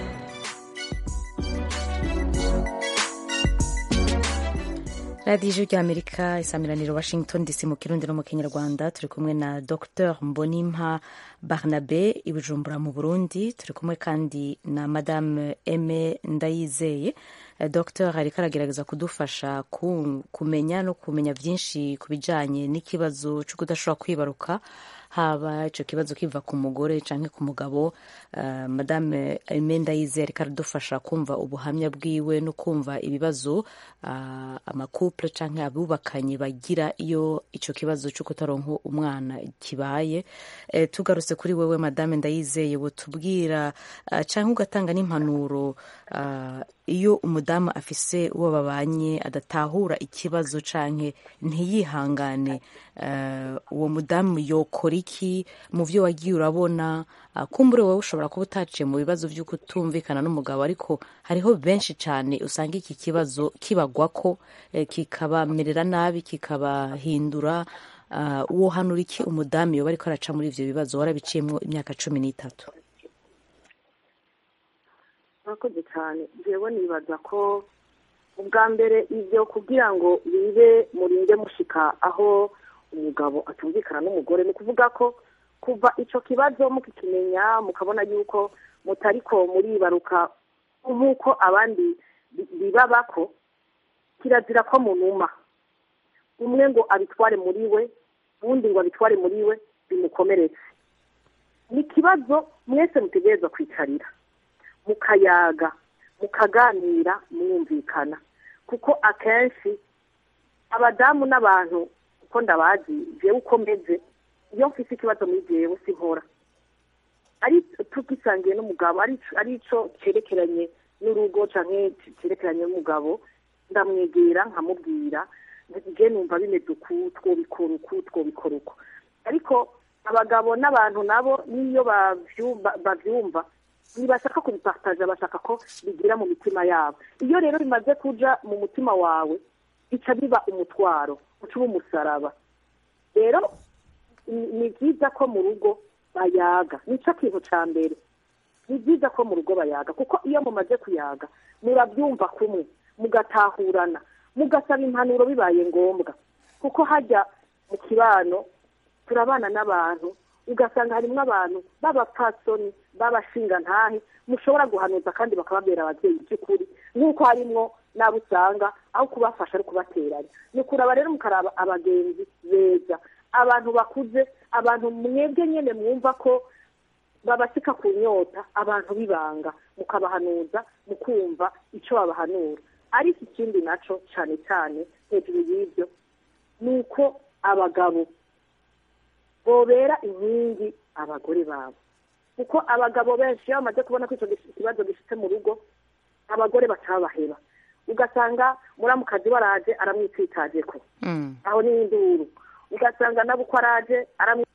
Speaker 1: radiyo ijwi rya amerika isamiraniro washington dc mu kirundi no mu kinyarwanda turi kumwe na dr mbonimpa barnabe i bujumbura mu burundi turi kumwe kandi na madame eme ndayizeye Eh, dr ariko aragerageza kudufasha ku- kumenya no kumenya byinshi ku bijyanye n'ikibazo cyo kudashobora kwibaruka haba icyo kibazo kiva ku mugore cyangwa ku mugabo uh, madame imenda yizeye ariko aradufasha kumva ubuhamya bwiwe no kumva ibibazo uh, amakupure cyangwa abubakanye bagira iyo icyo kibazo cyo kutaronka umwana kibaye e, tugarutse kuri wewe madame ndayizeye tubwira uh, cyangwa ugatanga n'impanuro uh, iyo umudamu afise uwo babanye adatahura ikibazo canke ntiyihangane uh, uwo mudamu yokora iki mu vyo wagiye urabona uh, kumbure wowe ushobora kuba utaciye mu bibazo vyo kutumvikana n'umugabo ariko hariho benshi cane usanga iki kibazo kibagwako eh, kikabamerera nabi kikabahindura uh, wohanura iki umudamu yoba ariko araca muri ivyo bibazo warabiciyemwo imyaka cumi n'itatu
Speaker 8: murakoze cyane njyewe nibaza ko ubwa mbere ibyo kugira ngo bibe murinde mushika aho umugabo atumvikana n'umugore ni ukuvuga ko kuva icyo kibazo mukikimenya mukabona yuko mutariko muribaruka nk'uko abandi bibaba ko kirazira ko munuma umwe ngo abitware muri we uwundi ngo abitware muri we bimukomeretse ni ikibazo mwese mutegereza kwicarira mukayaga mukaganira mwumvikana kuko akenshi abadamu n'abantu uko ndabazi jewe uko meze iyo mfise ikibazo muri jewe sinkora ari tugisangiye n'umugabo ari ico cerekeranye n'urugo canke cerekeranye n'umugabo ndamwegera nkamubwira je numva bimeze uku twobikora uku twobikora uku ariko abagabo n'abantu nabo n'iyo bavyumva ntibashaka kubipataja bashaka ko bigira mu mitima yabo iyo rero bimaze kuja mu mutima wawe bica biba umutwaro uca uba umusaraba rero ni byiza ko mu rugo bayaga nicyo kintu cya mbere ni byiza ko mu rugo bayaga kuko iyo mumaze kuyaga murabyumva kumwe mugatahurana mugasaba impanuro bibaye ngombwa kuko hajya mu kibano turabana n'abantu ugasanga harimo abantu b'abapfasoni b'abashingantahe mushobora guhanuza kandi bakababera ababyeyi by'ukuri nk'uko harimwo n'abo usanga aho kubafasha ari kubateranya ni ukuraba rero mukaraba abagenzi beza abantu bakuze abantu mwebwe nyine mwumva ko babasika ku nyota abantu bibanga mukabahanuza mukumva icyo babahanura ariko ikindi nacyo cyane cyane hejuru y'ibyo ni uko abagabo bobera inkingi abagore babo kuko abagabo benshi iyo bamaze kubona ko icyo kibazo gifite mu rugo abagore batabaheba ugasanga muramukazi waraje aramwitsitaje ko aho ni induru ugasanga nabo uko araje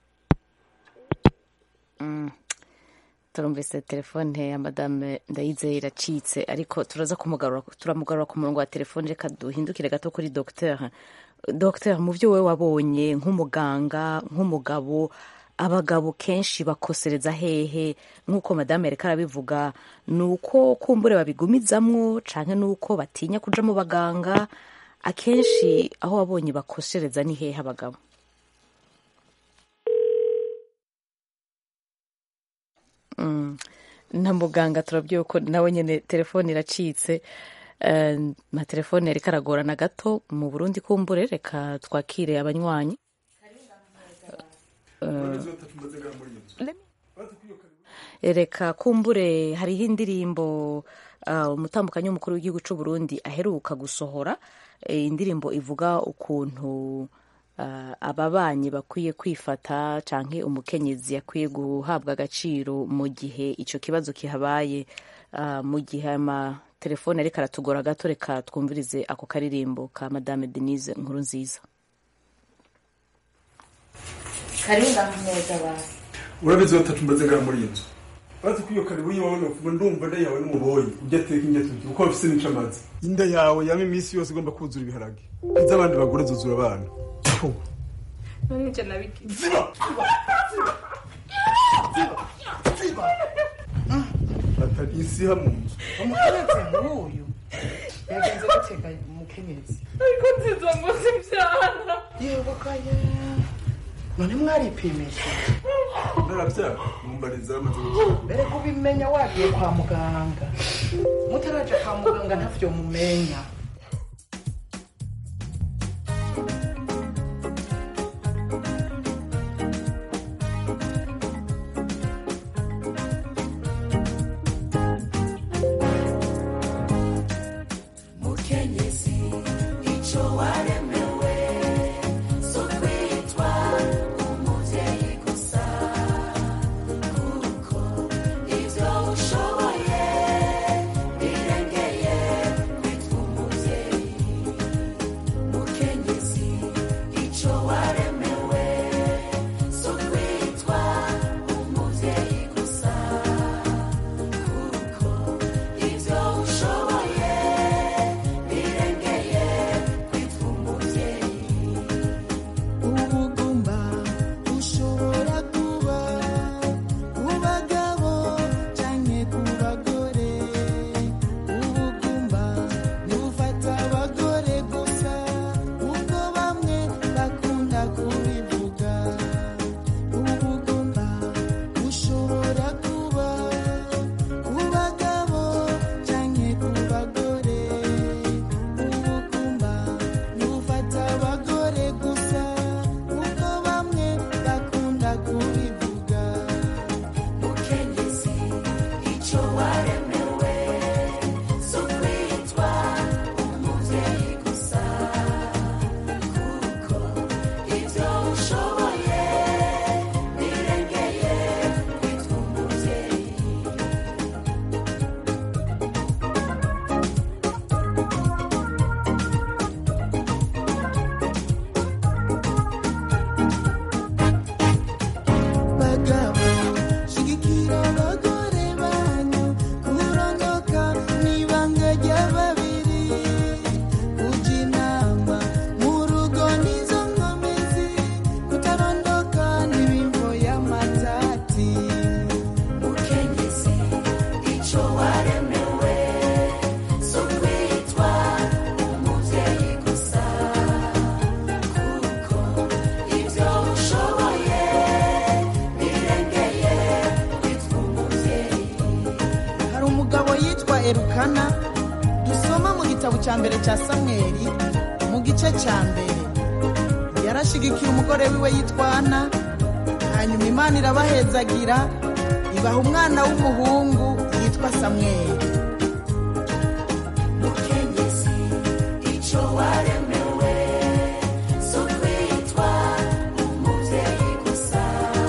Speaker 1: turumvise telefone ya madame ndayizeye iracitse ariko turaza kumugarura turamugarura ku murongo wa telefone reka duhindukire gato kuri dogiteri dogiteri mu byo wowe wabonye nk'umuganga nk'umugabo abagabo kenshi bakosereza hehe nk'uko madame yareka arabivuga ni uko kumbure babigumizamwo cyane ni uko batinya kuja mu baganga akenshi aho wabonye bakosereza ni hehe abagabo na muganga turabwiye ko nawe nyine telefone iracitse na telefone yari karagorana gato mu burundi kumbure reka twakire abanywanyi reka kumbure hariho indirimbo umutambukanyi w'umukuru w'igihugu cy'u Burundi aheruka gusohora indirimbo ivuga ukuntu ababanyi bakwiye kwifata cyangwa umukenyezi yakwiye guhabwa agaciro mu gihe icyo kibazo kihabaye mu gihe amatelefone ariko aratugora gato reka twumvirize ako karirimbo ka madame denise nkuru nziza
Speaker 10: urabizi batatu mbaze ngaha muri iyi nzu bazi ko iyo karibu yiwawe nokuva ndumva nda yawe n'umuboyi ujya ateka indya tugira uko bafise n'incamazi inda yawe yama iminsi yose igomba kuzura ibiharage iz'abandi bagore zuzura abana
Speaker 11: Nonije nabigize.
Speaker 10: ziba ziba atari isi hamwe mu nzu
Speaker 11: Umukenyezi nk'uyu yagenze guteka umukenyezi.
Speaker 12: ariko nziza ngo simbyara
Speaker 11: Yego kaya. None mwaripimisha.
Speaker 10: narabyara mumbariza amaze gukora
Speaker 11: Mbere kubimenya wagiye kwa muganga. Mutaraja kwa muganga ntavyo mumenya. erukana dusoma mu gitabo cya mbere cya samweli mu gice cya mbere yarashigikiye umugore wiwe yitwana hanyuma imana irabahezagira ibaha umwana w'umuhungu yitwa samweli
Speaker 13: mukenyezi icyo waremewe so kwitwa umubyeyi gusa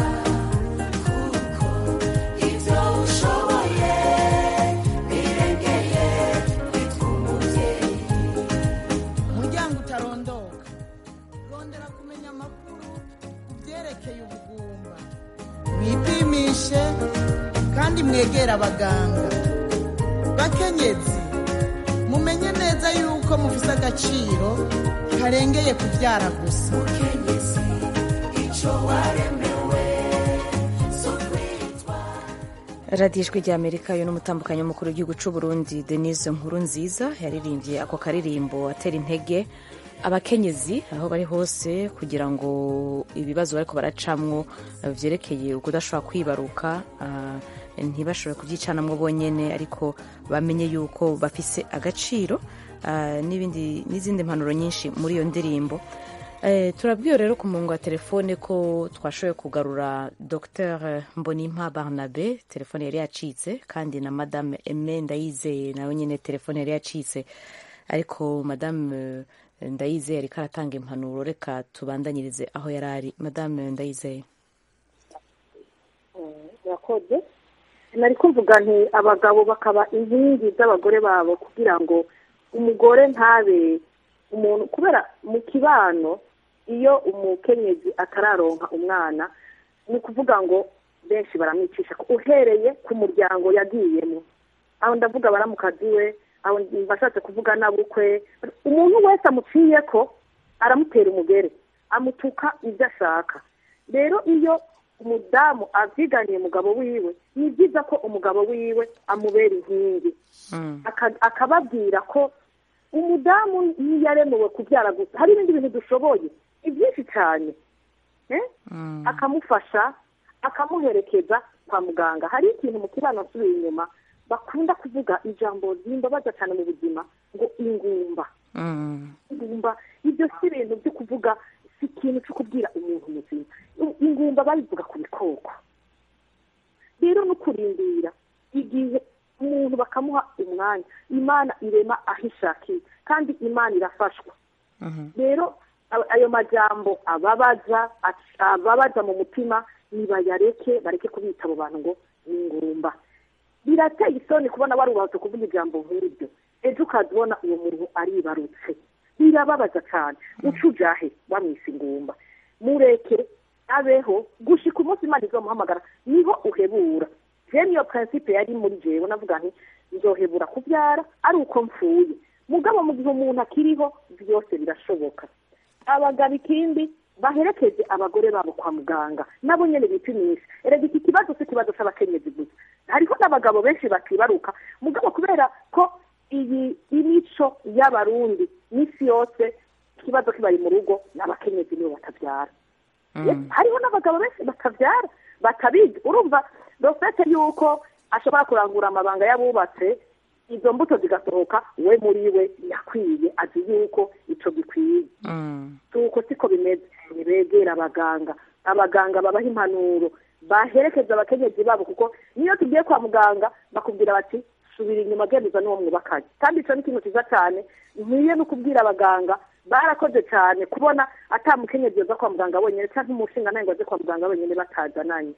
Speaker 13: kuko ibyo ushoboye birengeye kwitwa umubyeyi
Speaker 11: umuryango utarondoka rondera kumenya amakuru ku byerekeye ubugumba mwipimishe kandi mwegere abaganga bakenyezi mumenye neza yuko mufise agaciro karengeye kubyara gusa
Speaker 13: mukenyezi icyo waremewe so kwitwa
Speaker 1: radiyo ijwi rya amerika yo n'umutambukanyi w'umukuru w'igihugu cy'u burundi denise nkuru nziza yaririmbye ako karirimbo atera intege abakenyezi aho bari hose kugira ngo ibibazo bariko baracamwo eh, vyerekeye ukudashobora kwibaruka ah, ntibashobore kubyicanamwo bonyene ariko bamenye yuko bafise agaciro ah, n'ibindi n'izindi mpanuro nyinshi muri iyo ndirimbo Eh, turabwiwe rero ku murongo wa telefone ko twashoboye kugarura dr mbonimpa barnabe telefone yari yacitse kandi na madame eme ndayizeye nawe nyine telefone yari yacitse ariko madame eh, ndayizeye ariko aratanga impanuro reka tubandanyirize aho yari ari madame ndayizeye
Speaker 8: yakoze nari kumvuga nti abagabo bakaba inkingi z'abagore babo kugira ngo umugore ntabe umuntu kubera mu kibano iyo umukenyezi atararonka umwana ni ukuvuga ngo benshi baramwicisha uhereye ku muryango yagiyemo aho ndavuga baramukazi we aho mbashatse kuvuga nabukwe umuntu wese amuciye ko aramutera umugere amutuka ibyo ashaka rero iyo umudamu avyiganiye umugabo wiwe ni byiza ko umugabo wiwe amubera inkingi Aka- akababwira ko umudamu ntiyaremewe kubyara gusa hari ibindi bintu dushoboye ni byinshi cyane eh? akamufasha akamuherekeza kwa muganga hari ikintu mu kibano asubiye inyuma bakunda kuvuga ijambo rimbabaza cyane mu buzima ngo ingumba ingumba ibyo si ibintu byo kuvuga si ikintu cyo kubwira umuntu muzima ingumba babivuga ku bikoko rero no kurindira igihe umuntu bakamuha umwanya imana irema aho ishakiye kandi imana irafashwa rero a- ayo majambo ababaza ac- ababaza mu mutima nibayareke bareke kubita abo bantu ngo ni ingumba birateye isoni kubona warubatse kuvuga ijambo nk'iryo ejo ukazibona uwo muntu aribarutse birababaza cyane uca ujahe wamwise ingumba mureke abeho gushika umunsi imana izomuhamagara niho uhebura je niyo prinsipe yari muri jewe navuga nti nzohebura kubyara ari uko mpfuye mugabo mu gihe umuntu akiriho byose birashoboka abagabo ikindi baherekeze abagore babo kwa muganga nabo nyene bipimisha erega iki kibazo si ikibazo c'abakenyezi gusa hariho n'abagabo benshi bakibaruka mugabo kubera ko iyi imico y'abarundi misi yose ikibazo kibari mu rugo n'abakenyezi nibo batabyara Yes, hariho n'abagabo benshi batabyara batabizi urumva dofete yuko ashobora kurangura amabanga y'abubatse izo mbuto zigasohoka we muri we yakwiye azi yuko ico gikwiye tuko siko bimeze ntibegera abaganga abaganga babaha impanuro baherekeza abakenyezi babo kuko niyo tugiye kwa muganga bakubwira bati subira inyuma genduza n'uwo mwubakanye kandi ico ni ikintu ciza cyane nkwiye no kubwira abaganga barakoze cyane kubona ata mukenyezi yoza kwa muganga wenyine cyangwa umushinga nawe ngo aze kwa muganga wenyine batazananye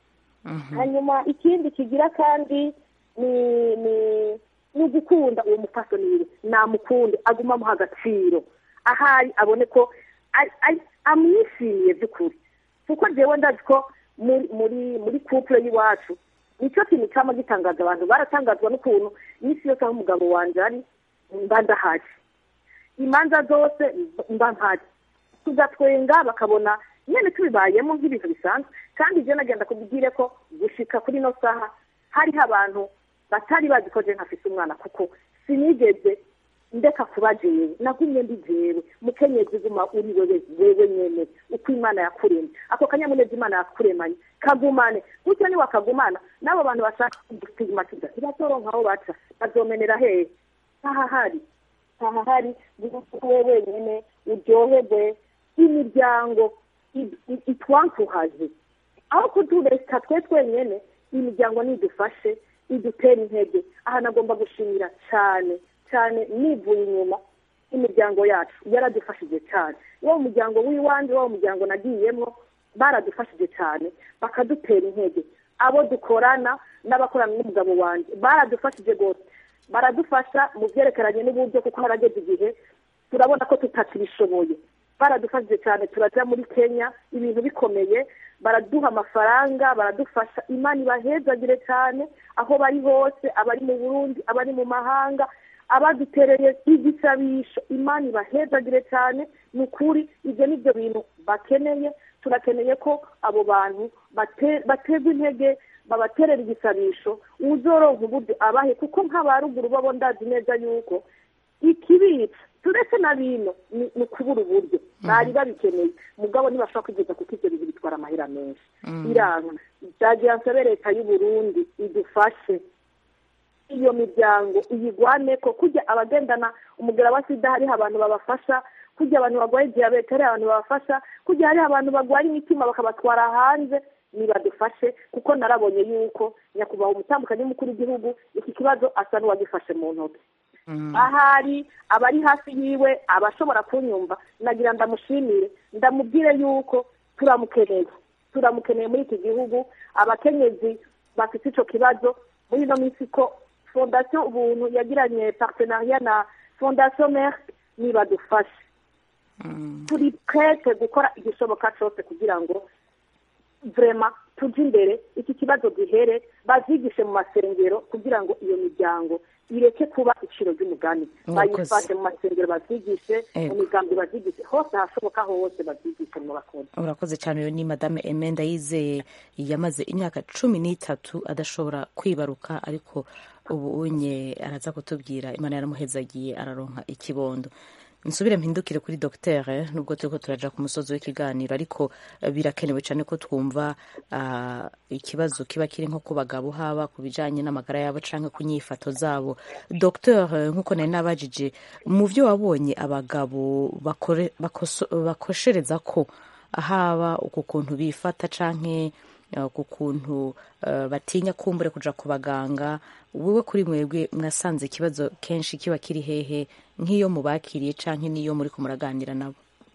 Speaker 8: hanyuma ikindi kigira kandi ni ni ni ugukunda uwo mufasoni wiwe namukunde aguma amuha agaciro ahari abone ko ari- ari- amwishimiye by'ukuri kuko jewe ndazi ko muri muri muri couple y'iwacu nicyo kintu cyama gitangaza abantu baratangazwa n'ukuntu iminsi yose aho umugabo wanje ari mba ndahari imanza zose mba mpari tugatwenga bakabona nyene tubibayemo nk'ibintu bisanzwe kandi je nagenda kubwire ko gushika kuri no saha hariho abantu batari bazi ko je ntafise umwana kuko sinigeze ndeka kuba jewe nagumye ndi jewe mukenyezi guma uri wewe wewe nyene uko imana yakuremye ako kanyamuneza imana yakuremanye kagumane gutyo niwakagumana n'abo bantu bashaka kugustigmatiza ntibatoronka aho baca bazomenera hehe ntahahari ntahahari wowe wenyene uryoherwe imiryango i- i- itwankuhaje aho kutureka twe twenyene imiryango nidufashe idutera intege aha nagomba gushimira cyane cyane nivuye inyuma imiryango yacu yaradufashije cyane wo muryango w'iwanjye wo muryango nagiyemo baradufashije cyane bakadutera intege abo dukorana n'abakorana n'umugabo wanjye baradufashije rwose baradufasha mu byerekeranye n'uburyo kuko harageze igihe turabona ko tutakibishoboye baradufashije cyane turajya muri kenya ibintu bikomeye baraduha amafaranga baradufasha imana ibahezagire cyane aho bari hose abari mu burundi abari mu mahanga abadutereye igisabisho imana ibahezagire cyane ni ukuri ibyo ni byo bintu bakeneye turakeneye ko abo bantu bate- baterwa intege babaterera igisabisho uzoronka uburyo abahe kuko nk'abaruguru babo ndazi neza yuko ikibitsa turetse na bino ni ni ukubura uburyo bari babikeneye mugabo ntibashobora kwigeza kuko ibyo bintu bitwara amahera menshi biranga byagira nsabe leta y'u Burundi idufashe iyo miryango iyigwane ko kujya abagendana umugera wa sida hariho abantu babafasha kujya abantu barwaye diyabete hariho abantu babafasha kujya hariho abantu barwaye imitima bakabatwara hanze nibadufashe kuko narabonye yuko nyakubahwa umutambukanyi w'umukuru w'igihugu iki kibazo asa n'uwagifashe mu ntoki ahari abari hafi yiwe abashobora kunyumva nagira ndamushimire ndamubwire yuko turamukeneye turamukeneye muri iki gihugu abakenyezi bafite icyo kibazo muri ino minsi ko fondasiyo ubuntu yagiranye partenariat na fondasiyo merc nibadufashe turi prete gukora igishoboka cyose kugira ngo vrema tujye imbere iki kibazo gihere bazigishe mu masengero kugira ngo iyo miryango ireke kuba iciro ry'umugani
Speaker 1: Murakoze.
Speaker 8: bayifashe mu masengero bazigishe mu
Speaker 1: Ego.
Speaker 8: migambi bazigishe hose ahashoboka hose bazigishe mu bakozi
Speaker 1: urakoze cyane uyu ni madame emenda yizeye yamaze imyaka cumi n'itatu adashobora kwibaruka ariko ubu unye araza kutubwira imana yaramuhezagiye araronka ikibondo nsubire mpindukire kuri dogiteri nubwo turiko turaja ku musozi w'ikiganiro ariko eh, birakenewe cyane ko twumva ah, ikibazo kiba kiri nko ku bagabo haba ku bijanye n'amagara yabo canke ku nyifato zabo dogiteri nk'uko nari nabajije mu byo wabonye abagabo bakore- bakoso- bakoshereza ko haba uku kuntu bifata canke eh, ku kuntu eh, batinya kumbure kuja ku baganga wewe kuri mwebwe mwasanze ikibazo kenshi kiba kiri hehe nk'iyo mubakiriye canke n'iyo muri muraganira nabo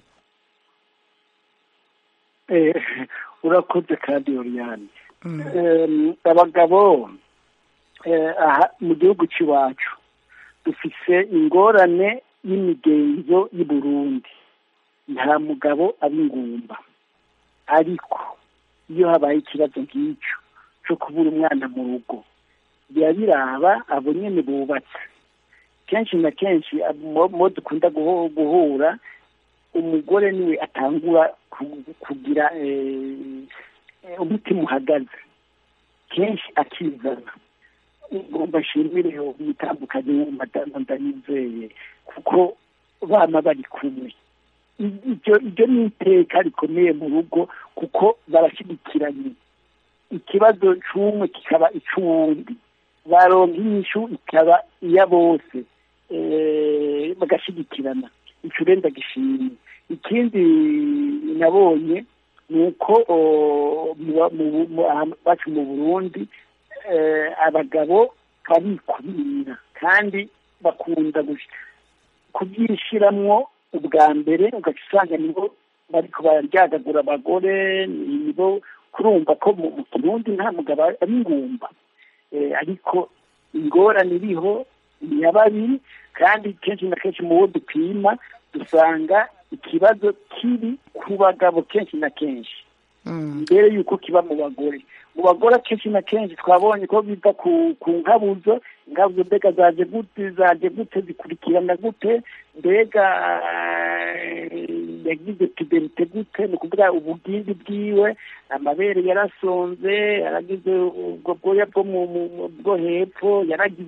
Speaker 7: Eh, urakoze kandi oriyani Em, abagabo eh, aha mu gihugu cy'iwacu dufise ingorane y'imigenzo y'i Burundi nta mugabo aba ingumba ariko iyo habaye ikibazo nk'icyo cyo kubura umwana mu rugo biba biraba abo nyene bubatse kenshi na kenshi abo mo dukunda guho- guhura umugore niwe atangura ku- kugira eh, eh, umutima uhagaze kenshi akizana ngomba nshimire umutandukanye w'umadamu ndayizeye kuko bama bari kumwe I- iryo iryo ni iteka rikomeye mu rugo kuko barashyigikiranye ikibazo cy'umwe kikaba icy'uwundi baronka inyishu ikaba iya bose eh, bagashyigikirana icyo rero ndagishimye ikindi nabonye ni uko o, mu- mu- mu- aha- bacu mu burundi eh, abagabo barikubira kandi bakunda gush- kubyishiramwo ubwa mbere ugaca usanga nibo bariko bararyagagura abagore nibo kurumva ko mu mu kirundi nta mugabo ari ingumba Eh, ariko ingorane iriho ni iya babiri kandi kenshi na kenshi mu bo dupima dusanga ikibazo kiri ku bagabo kenshi na kenshi mbere yuko kiba mu bagore mu bagore kenshi na kenshi twabonye ko biva ku ku nkabuzo inkabuzo mbega zaje gute zaje gute zikurikirana gute mbega eh, yagize puberite gute ni ukuvuga ubugimbi bwiwe amabere yarasonze yaragize ubwo bwoya bwo mu mu- mu- bwo hepfo yaragize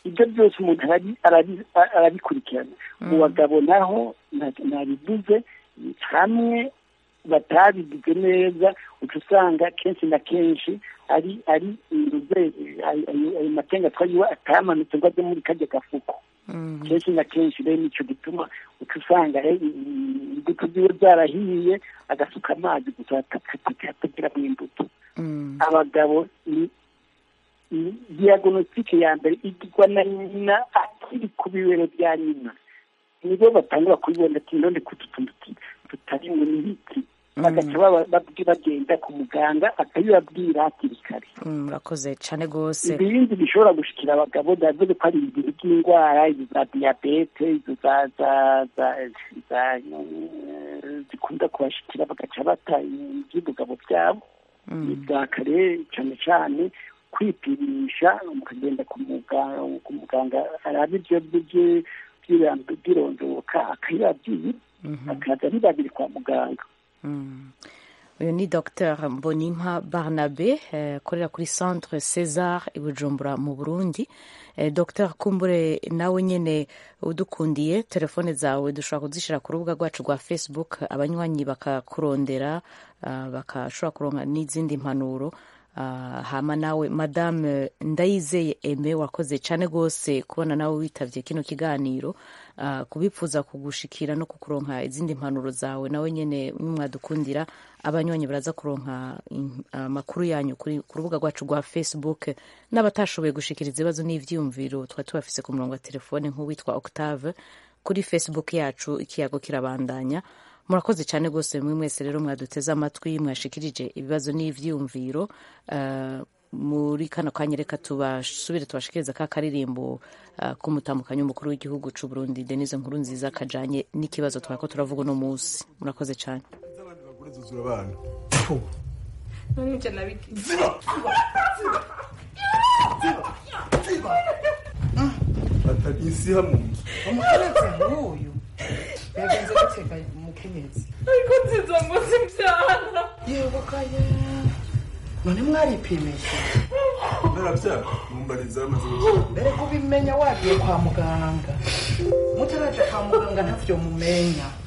Speaker 7: ibyo byose umuntu arabi- arabi- arabikurikirana mu
Speaker 5: Mm.
Speaker 7: bagabo naho nta- ntabivuze hamwe batabigize neza uca usanga kenshi na kenshi ari ari inzuze ayo ayo- ayo matenga twayiwe atamanutse ngo ajye muri kajya gafuko kenshi na kenshi rero nicyo gituma uca usanga rero imbuto ziwe zarahiye agasuka amazi gusa katagiramo imbuto abagabo ni ni diagnostique ya mbere igirwa na nyina akiri ku bibero bya nyina nibo batangura kubibona ati none ko utu tuntu tu- tutarimwe n'ibiti bagaca baba- babwi- bagenda ku muganga akabibabwira hakiri kare
Speaker 1: murakoze cyane rwose
Speaker 7: ibindi bishobora gushikira abagabo ndavuze ko ari ibintu by'indwara izo za diyabete izo za za za za eh, zikunda kubashikira bagaca bata iby'ubugabo byabo bwa kare cyane cyane kwipimisha mukagenda ku muganga ku muganga araba ibyo bye- by'ibanze by'irondoka akayibabwira akaza ari babiri kwa muganga
Speaker 1: uyu ni dr mbonimpa barnabe eh, akorera kuri centre césar i bujumbura mu burundi eh, dr kumbure nawe nyine udukundiye telefone zawe dushobora kuzishyira ku rubuga rwacu rwa facebook abanywanyi bakakurondera ah, bakashobora kuronka n'izindi mpanuro Ah, hama nawe madame ndayizeye eme wakoze cyane rwose kubona nawe witabye kino kiganiro Ah, kubipfuza kugushikira no kukuronka izindi mpanuro zawe nawe nyine nimwadukundira abanywanyi baraza kuronka in- amakuru yanyu kuri- ku rubuga rwacu rwa facebook n'abatashoboye gushikiriza ibibazo n'ivyiyumviro twari tubafise ku murongo wa telefone nk'uwitwa octave kuri facebook yacu ikiyago kirabandanya murakoze cyane rwose mwe mwese rero mwaduteze amatwi mwashikirije ibibazo n'ivyiyumviro Eh, muri kano kanya reka tubasubire tubashikiriza ka karirimbo uh, k'umutambukanyi w'umukuru w'igihugu c'u Burundi Denise Nkuru nziza kajanye n'ikibazo twariko turavuga uno munsi murakoze cyane
Speaker 10: zuzura abana
Speaker 12: none ibyo nabigize
Speaker 10: atari insiha mu nzu
Speaker 11: umukenyezi nk'uyu yagenze gutega umukenyezi
Speaker 12: ariko nziza ngo simbyara
Speaker 11: yebukaye none mwaripimisha
Speaker 10: ntarabyara mumbariza amaze
Speaker 11: mbere kubimenya wagiye kwa muganga mutaraja kwa muganga ntavyo mumenya